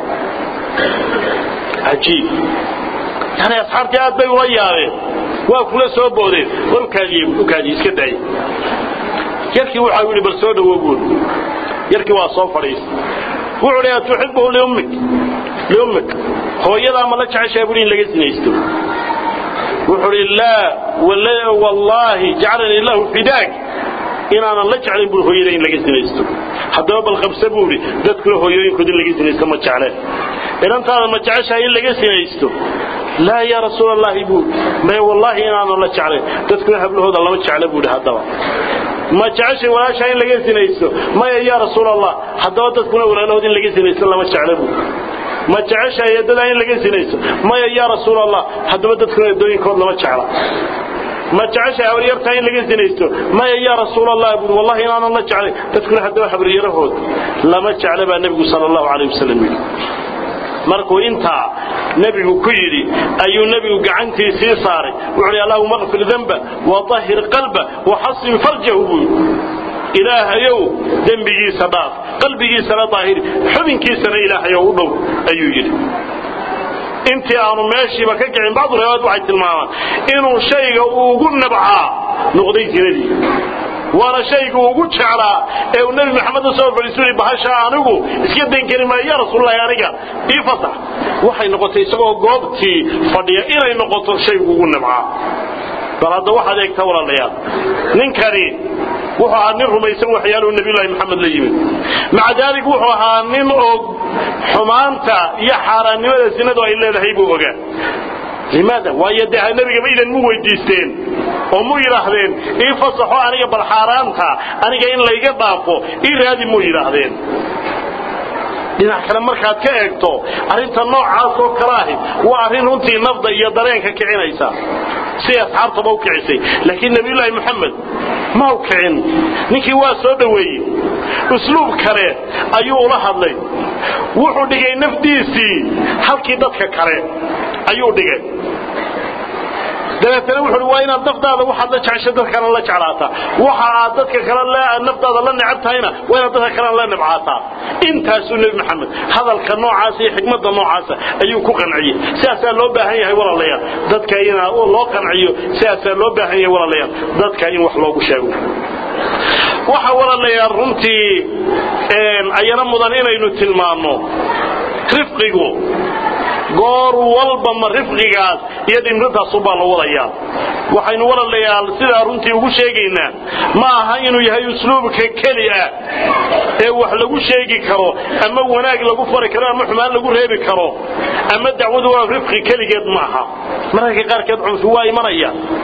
cajiib yani asxaabtii aad bay ula yaabeen waa kula soo boodeen war ukaadiye ukaadiye iska daaya yarkii waxa yidhi bal soo dhawo buur yarkii waa soo fadhiistay wuxuu dhi atuxibuhu liummik liummik hooyadaa ma la jeceshaa buuri in laga sinaysto wuxuu dhi laa wallaahi jacalanii lahu fidaak inaanan la jeclayn buuri hooyada in laga sinaysto haddaba bal qabse buu idhi dadkuna hooyooyinkood in laga sinaysto ma jecleen inantaada ma jeceshahay in laga sinaysto laa yaa rasuul allahi buuri may wallaahi inaanan la jeclayn dadkuna hablahooda lama jecla buuhi haddaba ma jeceshay walaashaa in laga sinaysto maya yaa rasuul allah haddaba dadkuna walaalahood in laga sinaysto lama jecla buuri ma jeceshahay eedadaa in laga sinaysto maya yaa rasuul allah haddaba dadkuna eedooyinkood lama jecla ma jeceshahay habaryartaa in laga sinaysto maya yaa rasuul allah buuri wallahi inaanan la jeclay dadkuna haddaba habaryarahood lama jecla baa nebigu sala allahu calayh wasalam yidhi markuu intaa nebigu ku yidhi ayuu nebigu gacantiisii saaray wuxuu hi allahuma qfir danba waahir qalba waxasin farjahu buu yidhi ilaahayow dembigiisa dhaaf qalbigiisana daahiri xubinkiisana ilaahayow u dhow ayuu yidhi intii aanu meeshiiba ka kicin bacdu riwaayad waxay tilmaamaan inuu shayga ugu nabcaa noqday zinadii waana shaygu ugu jeclaa ee uu nebi maxamed usoo fadhiisu bahasha anigu iska dayn kari maayo ya rasuululahi aniga ii fasax waxay noqotay isagoo goobtii fadhiya inay noqoto shaygu ugu nabcaa bal hadda waxaad eegtaa walaalayaal ninkani wuxuu ahaa nin rumaysan waxyaaluhu nabiyullaahi maxamed la yimid maca daalik wuxuu ahaa nin og xumaanta iyo xaaraannimada sinadu ay leedahay buu ogaa limaada waayo dee nebigaba idan mu weydiisteen oo mu yidhaahdeen ii fasaxo aniga bal xaaraanta aniga in layga dhaafo ii raadi mu yidhaahdeen dhinac kale markaad ka eegto arrinta noocaas oo kale ahi waa arrin runtii nafda iyo dareenka kicinaysa siday asxaabtaba u kicisay laakiin nebiyullaahi moxamed ma u kicin ninkii waa soo dhoweeyey usluub kale ayuu ula hadlay wuxuu dhigay nafdiisii halkii dadka kale ayuu dhigay dabeetana wuxuu waa inaad naftaada waxaad la jeceshay dadkana la jeclaataa waxa aad dadka kale naftaada la necab tahayna waa inaad dadka kalena la nebcaataa intaasuu nebi maxamed hadalka noocaasa iyo xikmadda noocaasa ayuu ku qanciyey sidaasaa loo baahan yahay walaalayaal dadka in loo qanciyo sidaasaa loo baahan yahay walaalayaal dadka in wax loogu sheego waxa walaalayaal runtii ayana mudan inaynu tilmaanno rifqigu goor walba ma rifqigaas iyo dhimrintaasunbaa la wadayaa waxaynu walaalayaal sidaa runtii ugu sheegaynaa ma aha inuu yahay usluubka keli ah ee wax lagu sheegi karo ama wanaag lagu fari karo ama xumaan lagu reebi karo ama dacwadu waa rifqi keligeed maaha mararka qaarkeed cunfi waa imanaya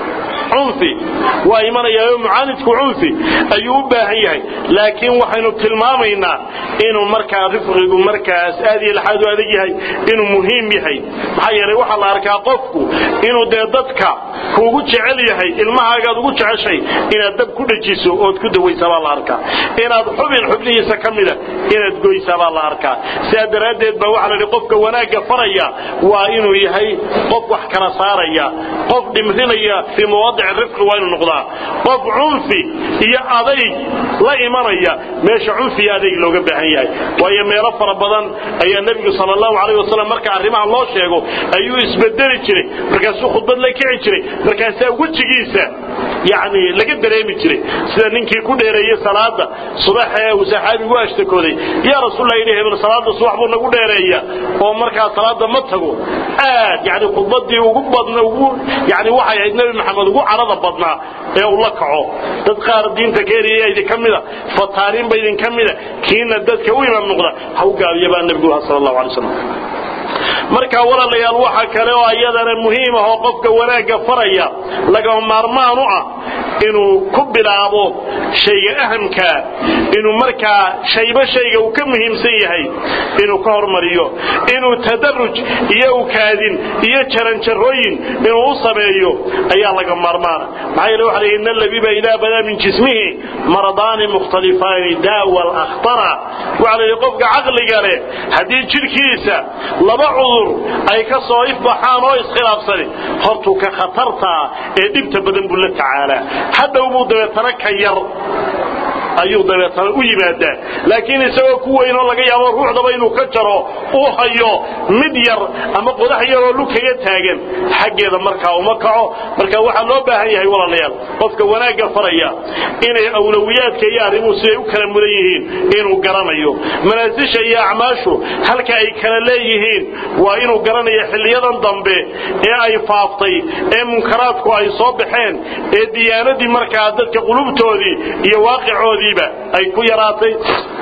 cunfi waa imanayaa mucaanidku cunfi ayuu u baahan yahay laakiin waxaynu tilmaamaynaa inuu markaa rifqigu markaas aad iyo laxaad u adag yahay inuu muhiim yahay maxaa yeelay waxaa la arkaa qofku inuu dee dadka kuugu jecel yahay ilmahaagaad ugu jeceshay inaad dab ku dhajiso ood ku dawaysaa baa la arkaa inaad xubin xubnihiisa ka mida inaad goysaa baa la arkaa sidaa daraaddeed baa waxaa la yidhi qofka wanaagga faraya waa inuu yahay qof wax kala saaraya qof dhimrinaya fii mawaadici rifqi waa inuu noqdaa qof cunfi iyo adayg la imanaya meesha cunfi iyo adayg looga baahan yahay waayo meelo fara badan ayaa nebigu sala allahu calayh wasalam marka arrimaha loo sheego ayuu isbedeli jiray markaasuu khudbad la kici jiray markaasaa wejigiisa yacni laga dareemi jiray sida ninkii ku dheereeyey salaada subax ee uu saxaabigu ashtakooday yaa rasuulla yidhi hebel salaada subax buu nagu dheereeya oo markaa salaada ma tago aad yani khudbadii ugu badna ugu yani waxay ahayd nebi maxamed ugu carada badnaa ee uu la kaco dad qaar diinta keeriya idinka mida fataaniinba idinka mida kiina dadka u imaam noqda ha u gaabiya baa nebigu lahaa sala allahu alay wasalam marka walaalayaal waxa kale oo iyadana muhiim ah oo qofka wanaagga faraya lagama maarmaan u ah inuu ku bilaabo shayga ahamkaa inuu markaa shayba shayga uu ka muhiimsan yahay inuu ka hormariyo inuu tadaruj iyo ukaadin iyo jaranjarooyin inuu u sameeyo ayaa laga maarmaana maxaa yeele waxa la yidhi ina labiba idaa badaa min jismihi maradaani mukhtalifaani daawa alakhtara waxa la yidhi qofka caqliga leh haddii jidhkiisa laba cudur ay ka soo ifbaxaan oo iskhilaafsani hortuu ka khatartaa ee dhibta badan buu la tacaalaa hadhow buu dabeetana ka yar ayuu dabeetana u yimaadaa laakiin isagoo ku weynoo laga yaabo ruuxdaba inuu ka jaro uu hayo mid yar ama qodax yaroo lukaga taagan xaggeeda markaa uma kaco marka waxaa loo baahan yahay walaalayaal qofka wanaagga faraya inay awlawiyaadka iyo arrimuhu siday u kala mudan yihiin inuu garanayo manaasisha iyo acmaashu halka ay kala leeyihiin waa inuu garanayo xilliyadan dambe ee ay faaftay ee munkaraadku ay soo baxeen ee diyaanadii markaa dadka qulubtoodii iyo waaqicoodii ay ku yaraatay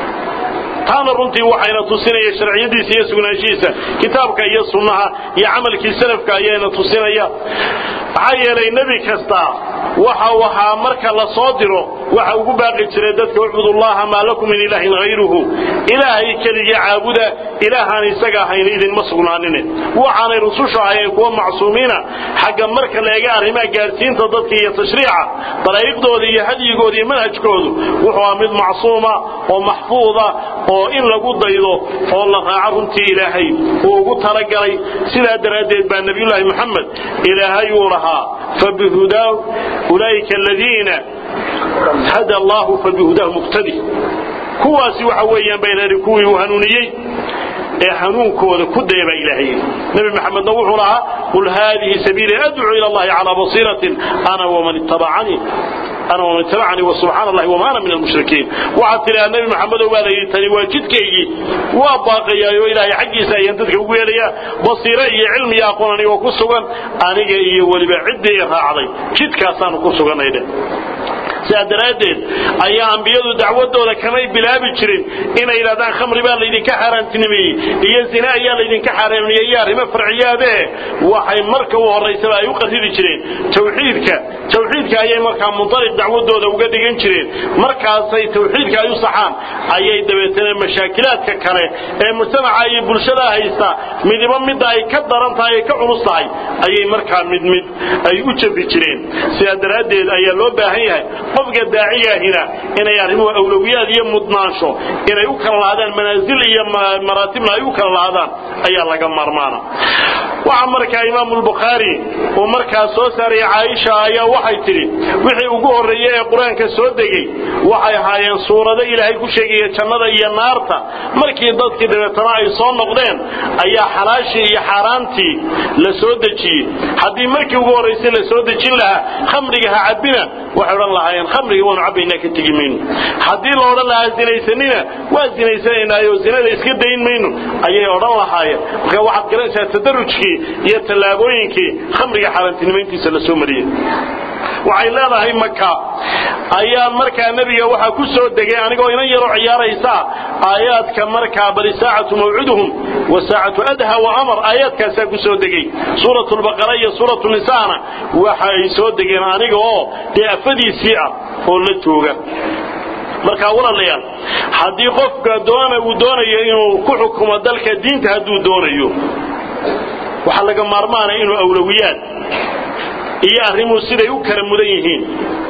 taana runtii waxayna tusinaya sharciyadiisa iyo sugnaanshihiisa kitaabka iyo sunnaha iyo camalkii salafka ayayna tusinaya maxaa yeelay nebi kasta waxa uu ahaa marka la soo diro waxa ugu baaqi jiray dadka ucbudullaha maa lakum min ilaahin hayruhu ilaahay keligii caabuda ilaahaan isaga ahayn idinma sugnaanine waxaanay rusushu ahayeen kuwa macsuumiina xagga marka la eega arrimaha gaadhsiinta dadka iyo tashriica daraa'iqdooda iyo hadyigooda iyo manhajkoodu wuxuu ahaa mid macsuuma oo maxfuuda oo in lagu daydo oo la raaco runtii ilaahay uu ugu talagalay sidaa daraaddeed baa nebiyullaahi moxamed ilaahay uu lahaa fabihudaa ulaa'ika aladiina hada allahu fabihudaahu muqtadi kuwaasi waxa weeyaan baa ilaahay kuwii uu hanuuniyey ee hanuunkooda ku daya baa ilaahay nabi maxamedna wuxuu lahaa qul haadihi sabiili adcuu ila allahi calaa basiiratin ana waman ittabacanii أنا ومن اتبعني وسبحان الله وما أنا من المشركين وعدت إلى النبي محمد وقال يتني واجدك وباقي يا إلهي حقي سينتدك وقال يا بصيرة علمي يا قولني وكسوغا أنا إيه ولي بعدي راعي جدك أسان كسوغا إيدا sidaa daraaddeed ayaa ambiyadu dacwadooda kamay bilaabi jirin inay yidhahdaan khamri baa laydinka xaaraantinimeeyey iyo zina ayaa laydinka xaaraamiyey iyo arrimo farciyaadee waxay marka u horraysaba ay u qarridi jireen tawxiidka tawxiidka ayay markaa mundaliq dacwadooda uga dhigan jireen markaasay tawxiidka ay u saxaan ayay dabeetana mashaakilaadka kale ee mujtamaca iyo bulshada haysta midiba midda ay ka daran tahay ay ka culus tahay ayay markaa mid mid ay u jabi jireen sidaa daraaddeed ayaa loo baahan yahay qofka daacigahina inay arrimuhu awlowiyaad iyo mudnaansho inay u kala lahaadaan manaasil iyo maraatibna ay u kala lahaadaan ayaa laga maarmaana waxa markaa imaamu lbukhaari uu markaa soo saaray caaisha ayaa waxay tidhi wixii ugu horreeyey ee qur-aanka soo degey waxay ahaayeen suurado ilaahay ku sheegaya jannada iyo naarta markii dadkii dabeetana ay soo noqdeen ayaa xalaashii iyo xaaraantii la soo dejiyey haddii markii ugu horraysay la soo dejin lahaa khamriga ha cabbina waxay odhan lahaayeen khamriga waanu cabbaynaa ka tegi mayno haddii la odhan lahaa zinaysanina waa zinaysanaynaayo zinada iska dayn mayno ayay odhan lahaayeen marka waxaad garanaysaa tadarujkii iyo tallaabooyinkii khamriga xaaraantinimayntiisa la soo mariyey waxay leedahay maka ayaan markaa nebiga waxaa ku soo degay anigoo inan yaroo ciyaaraysa aayaadka markaa bali saacatu mawciduhum wa saacatu adha wa amar aayaadkaasaa ku soo degay suuratu lbaqara iyo suuratu nisaana waxa ay soo degeen aniga oo dee afadiisii ah oo la jooga markaa walaalayaal haddii qofka doona uu doonayo inuu ku xukumo dalka diinta hadduu doonayo waxaa laga maarmaana inuu awlowiyaad iyo arrimuhu siday u kala mudan yihiin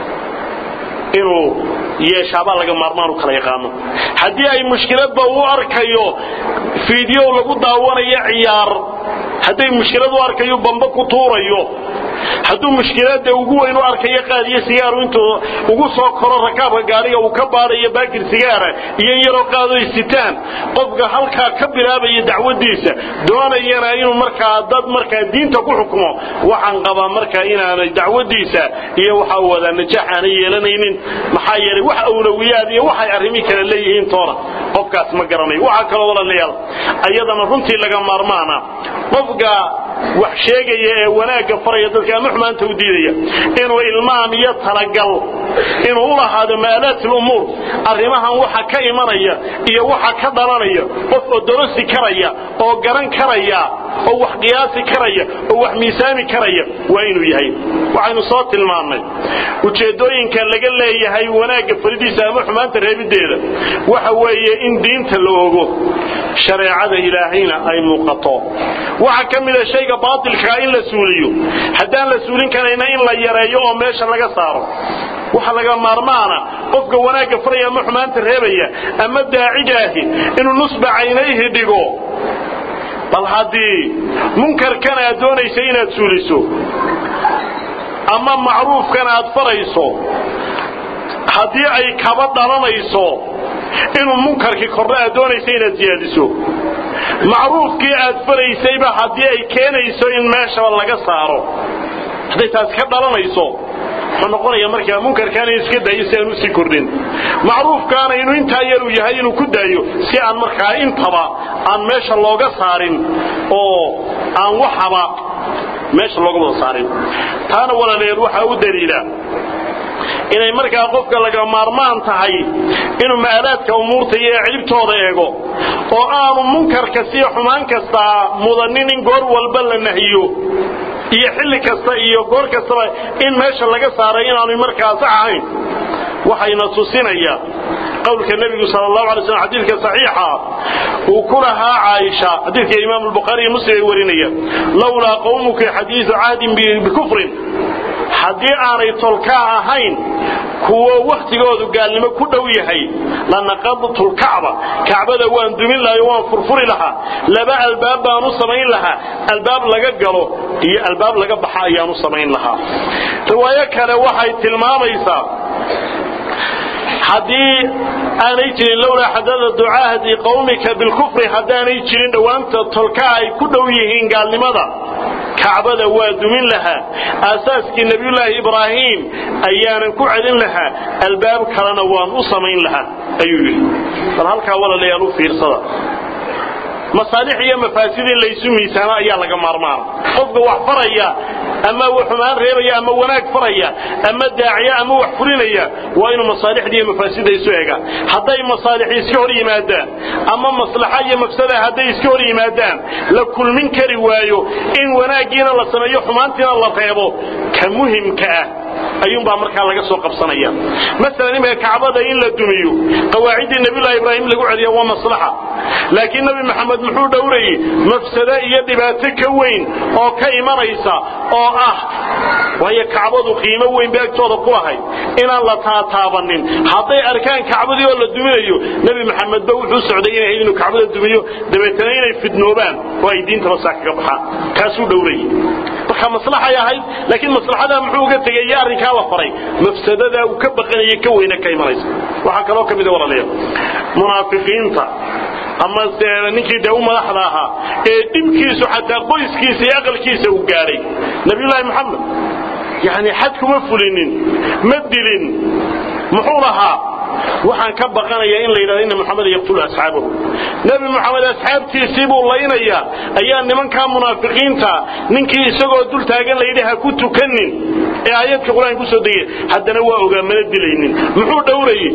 inuu yeeshaabaa laga maarmaan u kala yaqaano haddii ay mushkiladba u arkayo fiidyow lagu daawanayo ciyaar hadday mushkilad u arkayo bamba ku tuurayo hadduu mushkilada ugu weyn u arkayo qaadiyo sigaaru intuu ugu soo koro rakaabka gaariga uu ka baadayo baakir sigaara iyo in yaroo qaado sitaan qofka halkaa ka bilaabaya dacwadiisa doonayana inuu markaa dad markaa diinta ku xukumo waxaan qabaa markaa inaanay dacwadiisa iyo waxa uu wadaa najaax aanay yeelanaynin maxaa yeelay wax awlawiyaad iyo waxay arrimi kale leeyihiin toona qofkaas ma garanayo waxaa kaloo walaalayaal ayadana runtii laga maarmaana qofka wax sheegaya ee wanaagga faraya dadka ama xumaanta u diidaya inuu ilmaam iyo talagal inuu u lahaado maalaat lumuur arrimahan waxa ka imanaya iyo waxa ka dhalanaya qof oo dorosi karaya oo garan karaya oo wax qiyaasi karaya oo wax miisaami karaya waa inuu yahay waxaynu soo tilmaannay ujeeddooyinka laga leeyahay wanaagga faridiisa ama xumaanta reebiddeeda waxa weeye in diinta la ogo shareecada ilaahayna ay muuqato waxa ka mida shayga baatilkaa in la suuliyo haddaan la suulin karayna in la yareeyo oo meesha laga saaro waxa laga maarmaana qofka wanaagga faraya ama xumaanta reebaya ama daacidaahi inuu nusba caynayhi dhigo bal haddii munkarkan aad doonaysa inaad suuliso ama macruufkan aad farayso haddii ay kaba dhalanayso inuu munkarkii kordho aad doonaysa inaad siyaadiso macruufkii aad faraysayba haddii ay keenayso in meeshaba laga saaro hadday taas ka dhalanayso wuxuu noqonaya markaa munkarkaana iska daayo si aan usii kordhin macruufkaana inuu intaa yaruu yahay inuu ku daayo si aan markaa intaba aan meesha looga saarin oo aan waxaba meesha looga wada saarin taana walaalayaal waxaa u daliila inay markaa qofka laga maarmaan tahay inuu ma'aalaadka umuurta iyo ciribtooda eego oo aanu munkarka siyo xumaan kastaa mudanin in goor walba la nahiyo iyo xilli kasta iyo goor kastaba in meesha laga saaray inaanu markaa sax ahayn waxayna tusinaya qowlka nebigu sal allahu alay slam xadiidka saxiixa uu ku lahaa caaisha xadiidka imaam albukhaari iyo muslim ay warinaya lowlaa qawmuka xadiidu cahdin bikufrin haddii aanay tolkaa ahayn kuwo wakhtigoodu gaalnimo ku dhow yahay lanaqadtu lkacba kacbada waan dumin lahay waan furfuri lahaa laba albaab baan u samayn lahaa albaab laga galo iyo albaab laga baxa ayaan u samayn lahaa riwaayo kale waxay tilmaamaysaa haddii aanay jirin lowlaa xadada ducaahdi qawmika bilkufri haddaanay jirin dhowaanta tolkaa ay ku dhow yihiin gaalnimada kacbada waa dumin lahaa aasaaskii nebiyullaahi ibraahim ayaanan ku celin lahaa albaab kalena waan u samayn lahaa ayuu yidhi bal halkaa walaalayaal u fiirsada masaalix iyo mafaasid in laysu miisaamo ayaa laga maarmaana qofka wax faraya ama xumaan reebaya ama wanaag faraya ama daaciya ama wax fulinaya waa inuu masaalixda iyo mafaasida isu eegaan hadday masaalix iska hor yimaadaan ama maslaxa iyo mafsada hadday iska hor yimaadaan la kulmin kari waayo in wanaaggiina la sameeyo xumaantiina la reebo ka muhimka ah ayuunbaa markaa laga soo qabsanaya maalan imika kacbada in la dumiyo qawaaciddii nabiyullahi ibraahim lagu celiya waa maslaxa laakiin nabi maxamed muxuu dhowrayey mafsado iyo dhibaato ka weyn oo ka imanaysa oo ah waayo kacbadu qiimo weyn bay agtooda ku lahayd inaan la taataabanin hadday arkaan kacbadii oo la duminayo nebi maxamedba wuxuu socday inay inuu kacbada dumiyo dabeetana inay fidnoobaan oo ay diintaba saa kaga baxaan kaasuu dhowrayey marka maslaxay ahayd laakiin maslaxadaa muxuu uga tegay iyo arrinkaa la faray mafsadadaa uu ka baqanayay ka weyna ka imanaysa waxaa kaloo ka mida walaalayaal munaafiqiinta ama ninkii dee u madaxda ahaa ee dhibkiisu xataa qoyskiisa iyo aqalkiisa uu gaadhay nabiyullaahi maxamed yani xad kuma fulinin ma dilin muxuu lahaa waxaan ka baqanayaa in la yidhahdo inna maxamed yaqtulu asxaabahu nebi moxamed asxaabtiisii buu laynayaa ayaa nimankaa munaafiqiinta ninkii isagoo dul taagan layidhi ha ku tukanin ee aayadka qur-aanka kusoo degay haddana waa ogaa mana dilaynin muxuu dhowrayey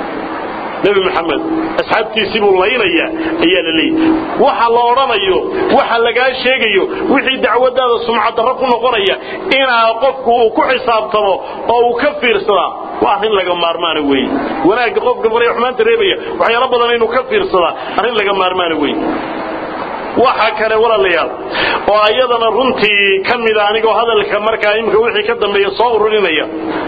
nebi maxamed asxaabtiisii buu laynayaa ayaa la leeyahy waxa la odhanayo waxa lagaa sheegayo wixii dacwadaada sumcadarro ku noqonaya inaa qofku uu ku xisaabtamo oo uu ka fiirsadaa waa arrin laga maarmaana weeye wanaagga qofka faraya xumaanta reebaya waxyaalo badan inuu ka fiirsadaa arrin laga maarmaana weeye waxa kale walaalayaal oo ayadana runtii ka mida anigoo hadalka markaa imika wixii ka dambeeya soo ururinaya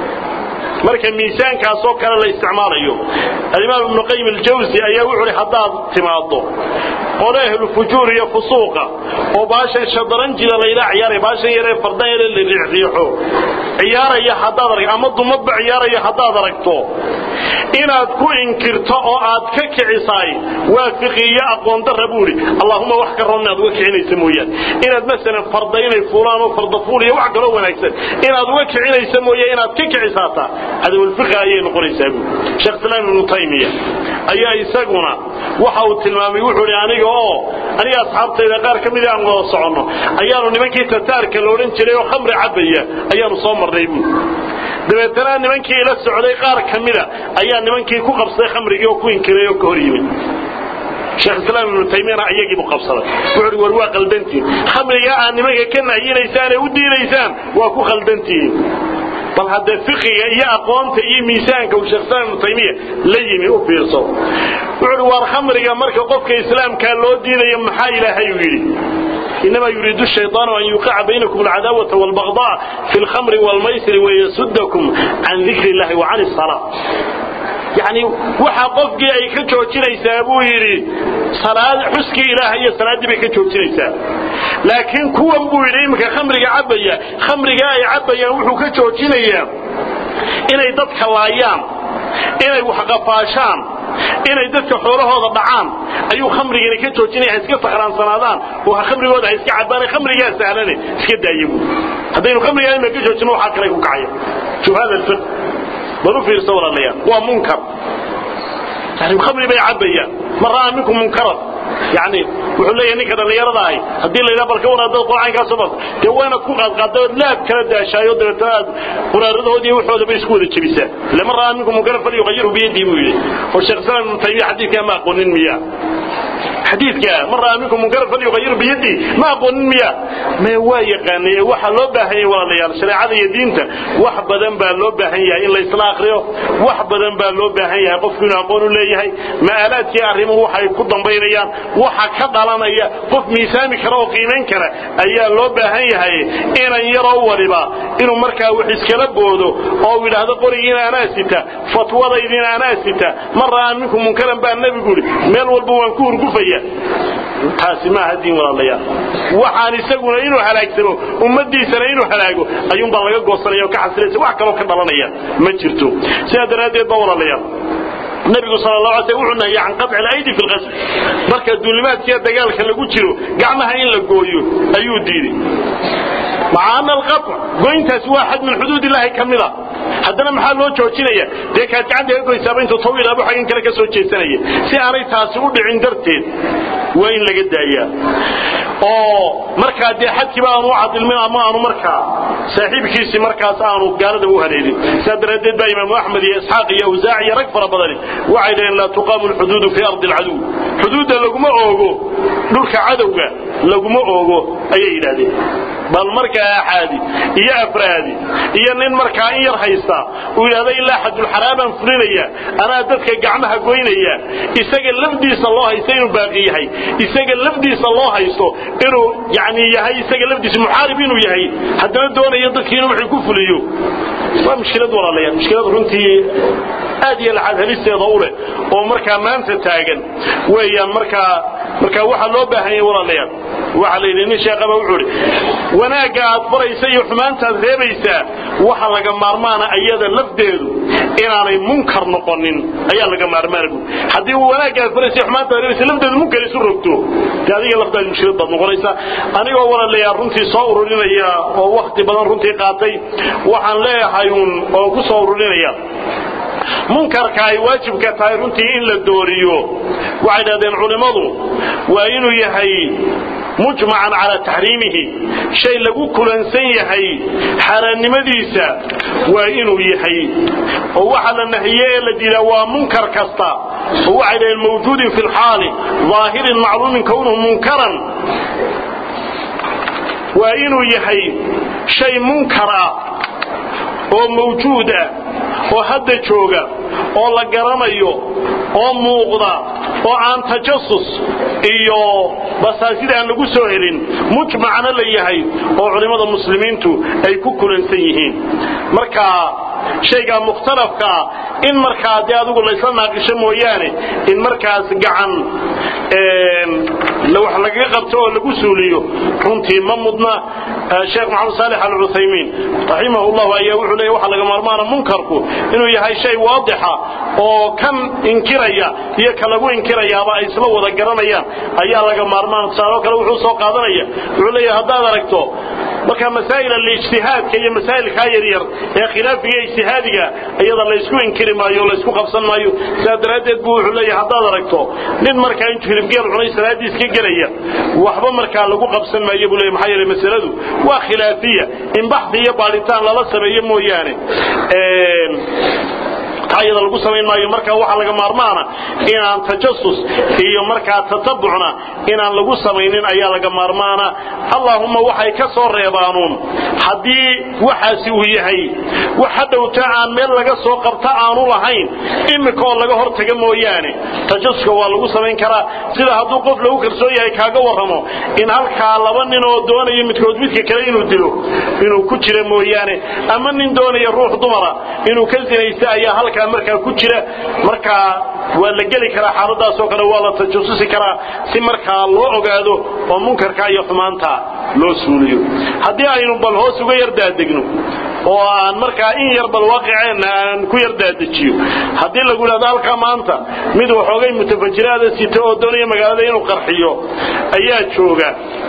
marka miisaankaasoo kale la isticmaalayo alimaam ibnu qayim aljawsi ayaa wuxuu hi haddaad timaaddo qole ahlu fujuur iyo fusuuqa oo baashan shadaranjida layla ciyaaraya baashan yaree fardan yare la riixriixo ciyaaraya haddaad arag ama dumadba ciyaaraya haddaad aragto inaad ku inkirto oo aad ka kicisaay waa fiqiyo aqoon darra buu idhi allahuma wax ka roon inaad uga kicinaysa mooyaane inaad masalan farda inay fuulaan oo fardafuul iyo wax kaloo wanaagsan inaad uga kicinaysa mooye inaad ka kicisaataa cadawalfiqi ayay noqonaysaa buu sheekh islaam ibnu taymiya ayaa isaguna waxa uu tilmaamay wuxuu idhi aniga oo aniga asxaabtayda qaar ka mida aan wada soconno ayaanu nimankii tataarka la odhan jiray oo khamri cabbaya ayaanu soo marnay buu dabeetana nimankii ila socday qaar ka mida ayaa nimankii ku qabsaday khamrigii oo ku inkiray oo ka hor yimid sheekh islaam ibnu taymiyana iyagii buu qabsaday wuxuu uhi war waa qaldantiin khamrigaa aad nimanka ka nahyinaysaan ee u diidaysaan waa ku khaldantihiin bal haddee fiqiga iyo aqoonta iyo miisaanka uu sheekh islaam ibnu taymiya la yimi u fiirso wuxuu uhi waar khamriga marka qofka islaamkaa loo diidayo maxaa ilaahay uu yidhi إنما يريد الشيطان أن يوقع بينكم العداوة والبغضاء في الخمر والميسر ويسدكم عن ذكر الله وعن الصلاة يعني waxa qofkii ay ka joojinaysaa buu yiri salaad xuski ilaahay iyo salaadii bay ka joojinaysaa laakiin kuwan buu yiri imka khamriga cabaya khamriga ay cabayaan wuxuu ka joojinayaa inay dadka laayaan inay wax qafaashaan inay dadka xoolahooda dhacaan ayuu khamrigani ka joojinaya iska sakraansanaadaan oo khamrigooda ay iska cabaan khamrigaa sahlane iska daayabu haddaynu khamrigaa ima ka joojino waxaa kale ku kacaya shuf hada alfiq bal u fiirsa walaalayaal waa munkar yani khamri bay cabayaan man ra'aa minkum munkaran yani wuxuu leeyahay ninka dhallinyarada ahi haddii la yidhaha balka wanaadada qur'aankaasoo bas dee waa inaad ku qaadqaadda ood laab kala daashaayo dabeetana aad quraaradahood iyo waxoodaba isku wada jebisaa ille man ra'aa minkum munkaran falyuqayiru biyadii buu yidhi oo sheekh islaam ibnu taymiya xadiidkaa ma aqoonin miya xadiidka man ra'aa minkum munkaran falyuqayiru biyadii ma aqoonin miya mee waa yaqaanay waxa loo baahan yahay walaalayaal shareecada iyo diinta wax badan baa loo baahan yahay in la isla akhriyo wax badan baa loo baahan yahay qofku inuu aqoon u leeyahay ma'aalaadkii arrimuhu waxay ku dambaynayaan waxa ka dhalanaya qof miisaami kara oo qiimayn kara ayaa loo baahan yahay inan yaroo waliba inuu markaa wax iskala boodo oo uu yidhaahdo qorigiina anaa sita fatwadaydiina anaa sita man ra'aa minkum munkaran baa nebigu yidhi meel walba waan ku hurgufaya taasi maaha diin walaalayaal waxaan isaguna inuu halaagsamo ummadiisana inuu halaago ayuunbaa laga goosanaya oo ka xasilaysa wax kaloo ka dhalanaya ma jirto sidaa daraaddeed ba walaalayaal nabigu sal la alay wuxuu nahiyay can qaطci alaydi fi lqasl marka duulimaadkiiya dagaalka lagu jiro gacmaha in la gooyo ayuu diiday maca ana alqaطc goyntaasi waa xad min xuduud illahi ka mida haddana maxaa loo joojinaya dee kaad gacanta ka goysaaba intuu taw ilaabo xaggan kale ka soo jeesanaya si aanay taasi u dhicin darteed waa in laga daayaa oo markaa dee xadkiiba aanu u cadilmin ama aanu markaa saaxiibkiisii markaas aanu gaalada u haleelin saa daraaddeed baa imaamu axmed iyo isxaaq iyo awsaac iyo rag fara badani waxay dhaheen laa tuqaamu lxuduudu fii ardi alcaduw xuduudda laguma oogo dhulka cadowga laguma oogo ayay yidhahdeen bal markaa axaadi iyo afraadi iyo nin markaa in yar haysta uu yidhahdo ilaa xadulxaraabaan fulinaya anaa dadka gacmaha goynaya isaga lafdiisa loo haysto inuu baaqi yahay isaga lafdiisa loo haysto inuu yani yahay isaga lafdiisa muxaarib inuu yahay haddana doonayo dadkiina wuxuu ku fuliyo waa mushkilad walaalayaal mushkilad runtii aad iyo laxad helisteeda u leh oo markaa maanta taagan weeyaan markaa markaa waxaa loo baahan yahay walaalayaal waxaa la yidhi nin sheekaba wuxuu idhi wanaagga aad baraysa iyo xumaantaad reebaysaa waxa laga maarmaana ayada lafdeedu inaanay munkar noqonin ayaa laga maarmaana bu haddii wanaagga aad baraysa iyo xumaanta aad reebaysa lafdeedu munkar isu rogto dee adiga lafdaadi mushkilad baad noqonaysaa anigoo walaalayaal runtii soo ururinaya oo wakti badan runtii qaatay waxaan leeyahay uun oo ku soo ururinaya munkarka ay waajibka tahay runtii in la dooriyo waxay dhahdeen culimmadu waa inuu yahay mujmacan calaa taxriimihi shay lagu kulansan yahay xaaraannimadiisa waa inuu yahay oo waxa la nahiye ee la diidaa waa munkar kasta oo waxay dhaheen mawjuudin fi lxaali ظaahirin macluumin kownuhu munkaran waa inuu yahay shay munkar ah oo mawjuud ah oo hadda jooga oo la garanayo oo muuqda oo aan tajasus iyo basaasida aan lagu soo helin mujmacna la yahay oo culimmada muslimiintu ay ku kulansan yihiin marka shaygaa mukhtalafkaa in markaa dee adigu laysla naaqisho mooyaane in markaas gacan wax lagaga qabto oo lagu suuliyo runtii ma mudna sheekh maxamed saalex alcuthaymiin raximah llahu ayaa wuxuu leeya waxa laga maarmaana munkarku inuu yahay shay waadixa oo kan inkiraya iyo ka lagu inkirayaaba ay isla wada garanayaan ayaa laga maarmaana tusaaloo kale wuxuu soo qaadanaya wuxuu leeyahay haddaad aragto marka masaa'il alijtihaadka iyo masaa'ilkaa yaryar ee khilaafiga ijtihaadiga iyada laysku inkiri maayo laysku qabsan maayo sidaa daraaddeed buu wuxuu leeyahay haddaad aragto nin markaa intuu hilibgeel cunay salaadiis ka gelaya waxba markaa lagu qabsan maayo buu leeyahay maxaa yeelay masaladu waa khilaafiya in baxdi iyo baadhitaan lala sameeyo mooyaane iyada lagu samayn maayo marka waxaa laga maarmaana inaan tajasus iyo markaa tatabucna inaan lagu samaynin ayaa laga maarmaana allahumma waxay ka soo reebaanuun haddii waxaasi uu yahay wax hadhowta aan meel laga soo qabta aanu lahayn imika oo laga hortaga mooyaane tajasuska waa lagu samayn karaa sida hadduu qof lagu kalsoon yahay kaaga warramo in halkaa laba nin oo doonayo midkood midka kale inuu dilo inuu ku jira mooyaane ama nin doonaya ruux dumara inuu ka sinaysta ayaa halkaa markaa ku jira markaa waa la geli karaa xaaladaasoo kale waa la tajasusi karaa si markaa loo ogaado oo munkarka iyo xumaanta loo suuliyo haddii aynu bal hoos uga yardaadegno oo aan markaa in yar bal waaqiceenna aan ku yardaadejiyo haddii lagu idhahdo halkaa maanta mid waxoogay mutafajiraada sita oo doonaya magaalada inuu qarxiyo ayaa jooga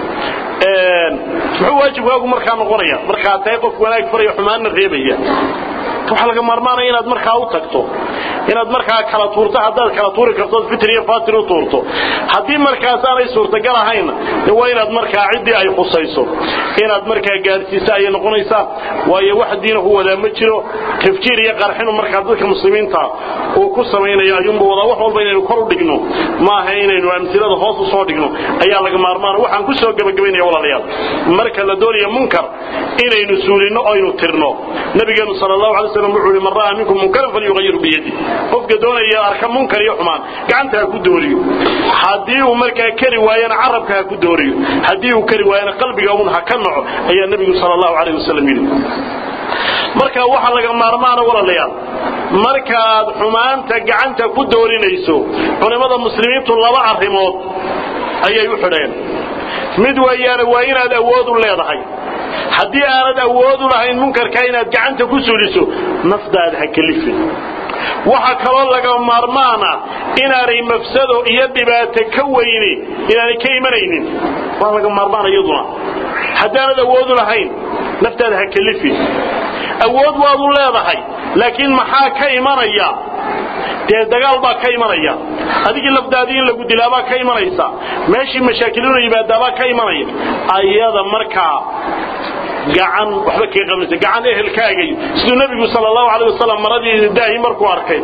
muxuu waajibkaagu markaa noqonaya markaa tahay qof wanaag faraya xumaanna reebaya waxaa laga maarmaanaya inaad markaa u tagto inaad markaa kala tuurto haddaad kala tuuri kartood fitr iyo fatir u tuurto haddii markaas aanay suurtagal ahaynna de waa inaad markaa ciddii ay khusayso inaad markaa gaadhsiisa ayay noqonaysaa waayo wax diinahu wadaa ma jiro tafjiir iyo qarxinu markaa dadka muslimiinta uu ku samaynayo ayuunba wadaa wax walba inaynu kor u dhigno maaha inaynu amsilada hoos u soo dhigno ayaa laga maarmaana waxaan ku soo gebagabaynaya walaalayaal marka la doonayo munkar inaynu suulinno oynu tirno nabigeenu sal allahu alay slam wuxuu yihi man ra'aa minkum munkaran falyughayir biyadi qofka doonaya arka munkar iyo xumaan gacanta ha ku dooriyo haddii uu markaa kari waayana carabka ha ku dooriyo haddii uu kari waayana qalbiga un ha ka naco ayaa nebigu sal allahu alayh wasalam yidhi marka waxaa laga maarmaana walaalayaal markaaad xumaanta gacanta ku doorinayso culimmada muslimiintu laba arrimood ayay u xidheen mid weeyaane waa inaad awood u leedahay haddii aanad awood u lahayn munkarka inaad gacanta ku suliso nafdaada ha kelifin waxa kaloo laga maarmaana inaanay mafsado iyo dhibaato ka weyni inaanay ka imanaynin waa laga maarmaana iyaduna haddaanad awood u lahayn naftaada ha kelifin awood waad u leedahay laakiin maxaa ka imanaya dee dagaal baa ka imanaya adigii lafdaadii in lagu dilaabaa ka imanaysa meeshii mashaakilinu yimaadaabaa ka imanaya ayada markaa gacan waxba kaga qabanaysa gacan ehelkaagay siduu nebigu sal allahu alay wasalam maradii daahi markuu arkay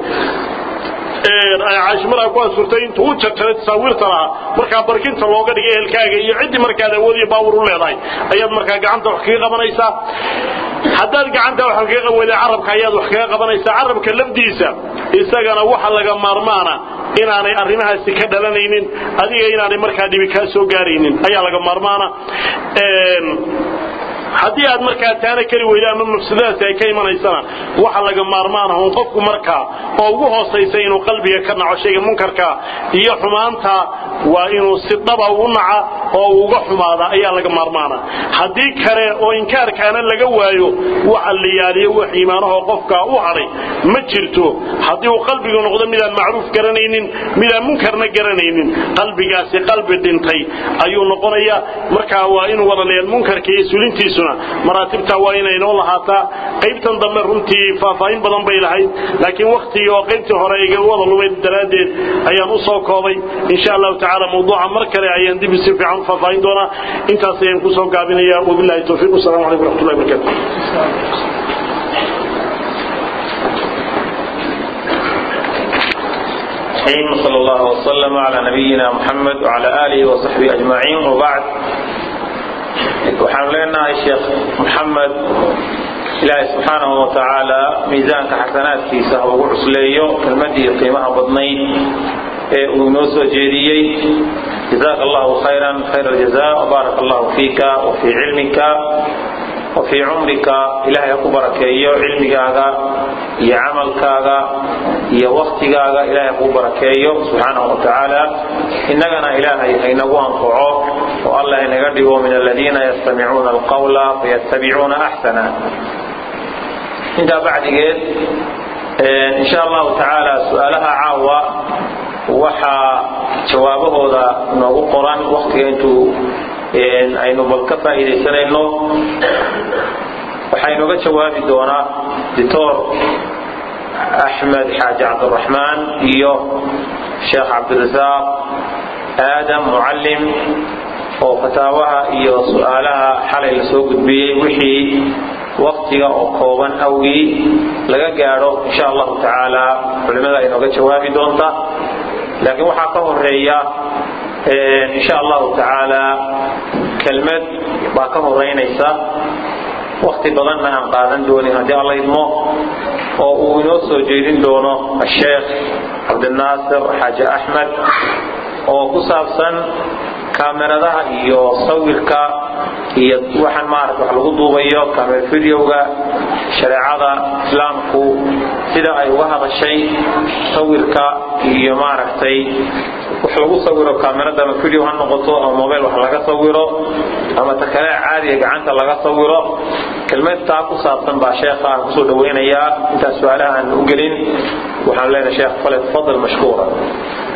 caashimada ku asurtay intuu u jarjaray tasaawiirta lahaa markaa barkinta looga dhigay ehelkaaga iyo ciddii markaad awood iyo baawur u leedahay ayaad markaa gacanta wax kaga qabanaysaa haddaad gacanta wax kaga qaban weyda carabka ayaad wax kaga qabanaysaa carabka lafdiisa isagana waxa laga maarmaana inaanay arrimahaasi ka dhalanaynin adiga inaanay markaa dhibi kaa soo gaaraynin ayaa laga maarmaana haddii aad markaa taana keli weyda ama mafsadadaasi ay ka imanaysana waxa laga maarmaanah un qofku markaa oo ugu hoosaysa inuu qalbiga ka naco shayga munkarka iyo xumaanta waa inuu si dhaba ugu naca oo uga xumaada ayaa laga maarmaana haddii kale oo inkaarkaana laga waayo waxa la yaaliyo wax iimaanahoo qofkaa u hadhay ma jirto haddii uu qalbigu noqdo midaan macruuf garanaynin midaan munkarna garanaynin qalbigaasi qalbi dhintay ayuu noqonaya markaa waa inuu walaalayaal munkarka iyo sulintiisuna maraatibtaa waa inaynoo lahaataa qaybtan dambe runtii faahfaahin badan bay lahayd laakiin waktigii oo qaybtii hore iga wada lumay daraaddeed ayaan u soo koobay insha allahu tacaala mawduuca mar kale ayaan dib si fiican u faahfaahin doonaa intaas ayaan kusoo gaabinaya wabillahi towfiiq wasalaamu calaykum waraxmatullahi wabarakatu صلى الله وسلم على نبينا محمد وعلى آله وصحبه أجمعين وبعد waxaan leenahay sheekh moxamed ilaahay subxaanahu wa tacaala miisaanka xasanaadkiisa ha ugu cusleeyo kelmadii qiimaha badnayd ee uu inoo soo jeediyey jazaaka allahu khayran khayr aljaza wbaaraka allahu fiika wa fii cilmika wa fii cumrika ilahay ha ku barakeeyo cilmigaaga iyo camalkaaga iyo waktigaaga ilahay ha kuu barakeeyo subxaanahu wa tacaala innagana ilaahay haynagu anfaco oo allah inaga dhigo min aladiina yastamicuuna alqawla fayattabicuuna axsana intaa bacdigeed insha allahu tacaala su-aalaha caawa waxaa jawaabahooda noogu qoran waktiga intuu aynu bal ka faa'iidaysanayno waxaa inooga jawaabi doonaa doctor axmed xaaji cabdiraxmaan iyo sheekh cabdirasaaq aadam mucallim oo fataawaha iyo su-aalaha xalay la soo gudbiyey wixii waktiga oo kooban awgii laga gaadho insha allahu tacaala culimada inooga jawaabi doonta laakiin waxaa ka horeeya insha allahu tacaala kelmad baa ka horeynaysa wakti badanna aan qaadan doonin haddii alla idmo oo uu inoo soo jeedin doono asheekh cabdinaasir xaaji axmed oo ku saabsan kaameradaha iyo sawirka iyo waxaan maarata wax lagu duubayo kamer videoga shareecada islaamku sida ay uga hadashay sawirka iyo maaragtay wax lagu sawiro kaamerada ama video ha noqoto ama mobile wax laga sawiro ama ta kale caadiga gacanta laga sawiro kelmad taa ku saabsan baa sheekha aan kusoo dhawaynayaa intaas su-aalaha aan u gelin waxaan leenahay sheekh fale tafadal mashkuura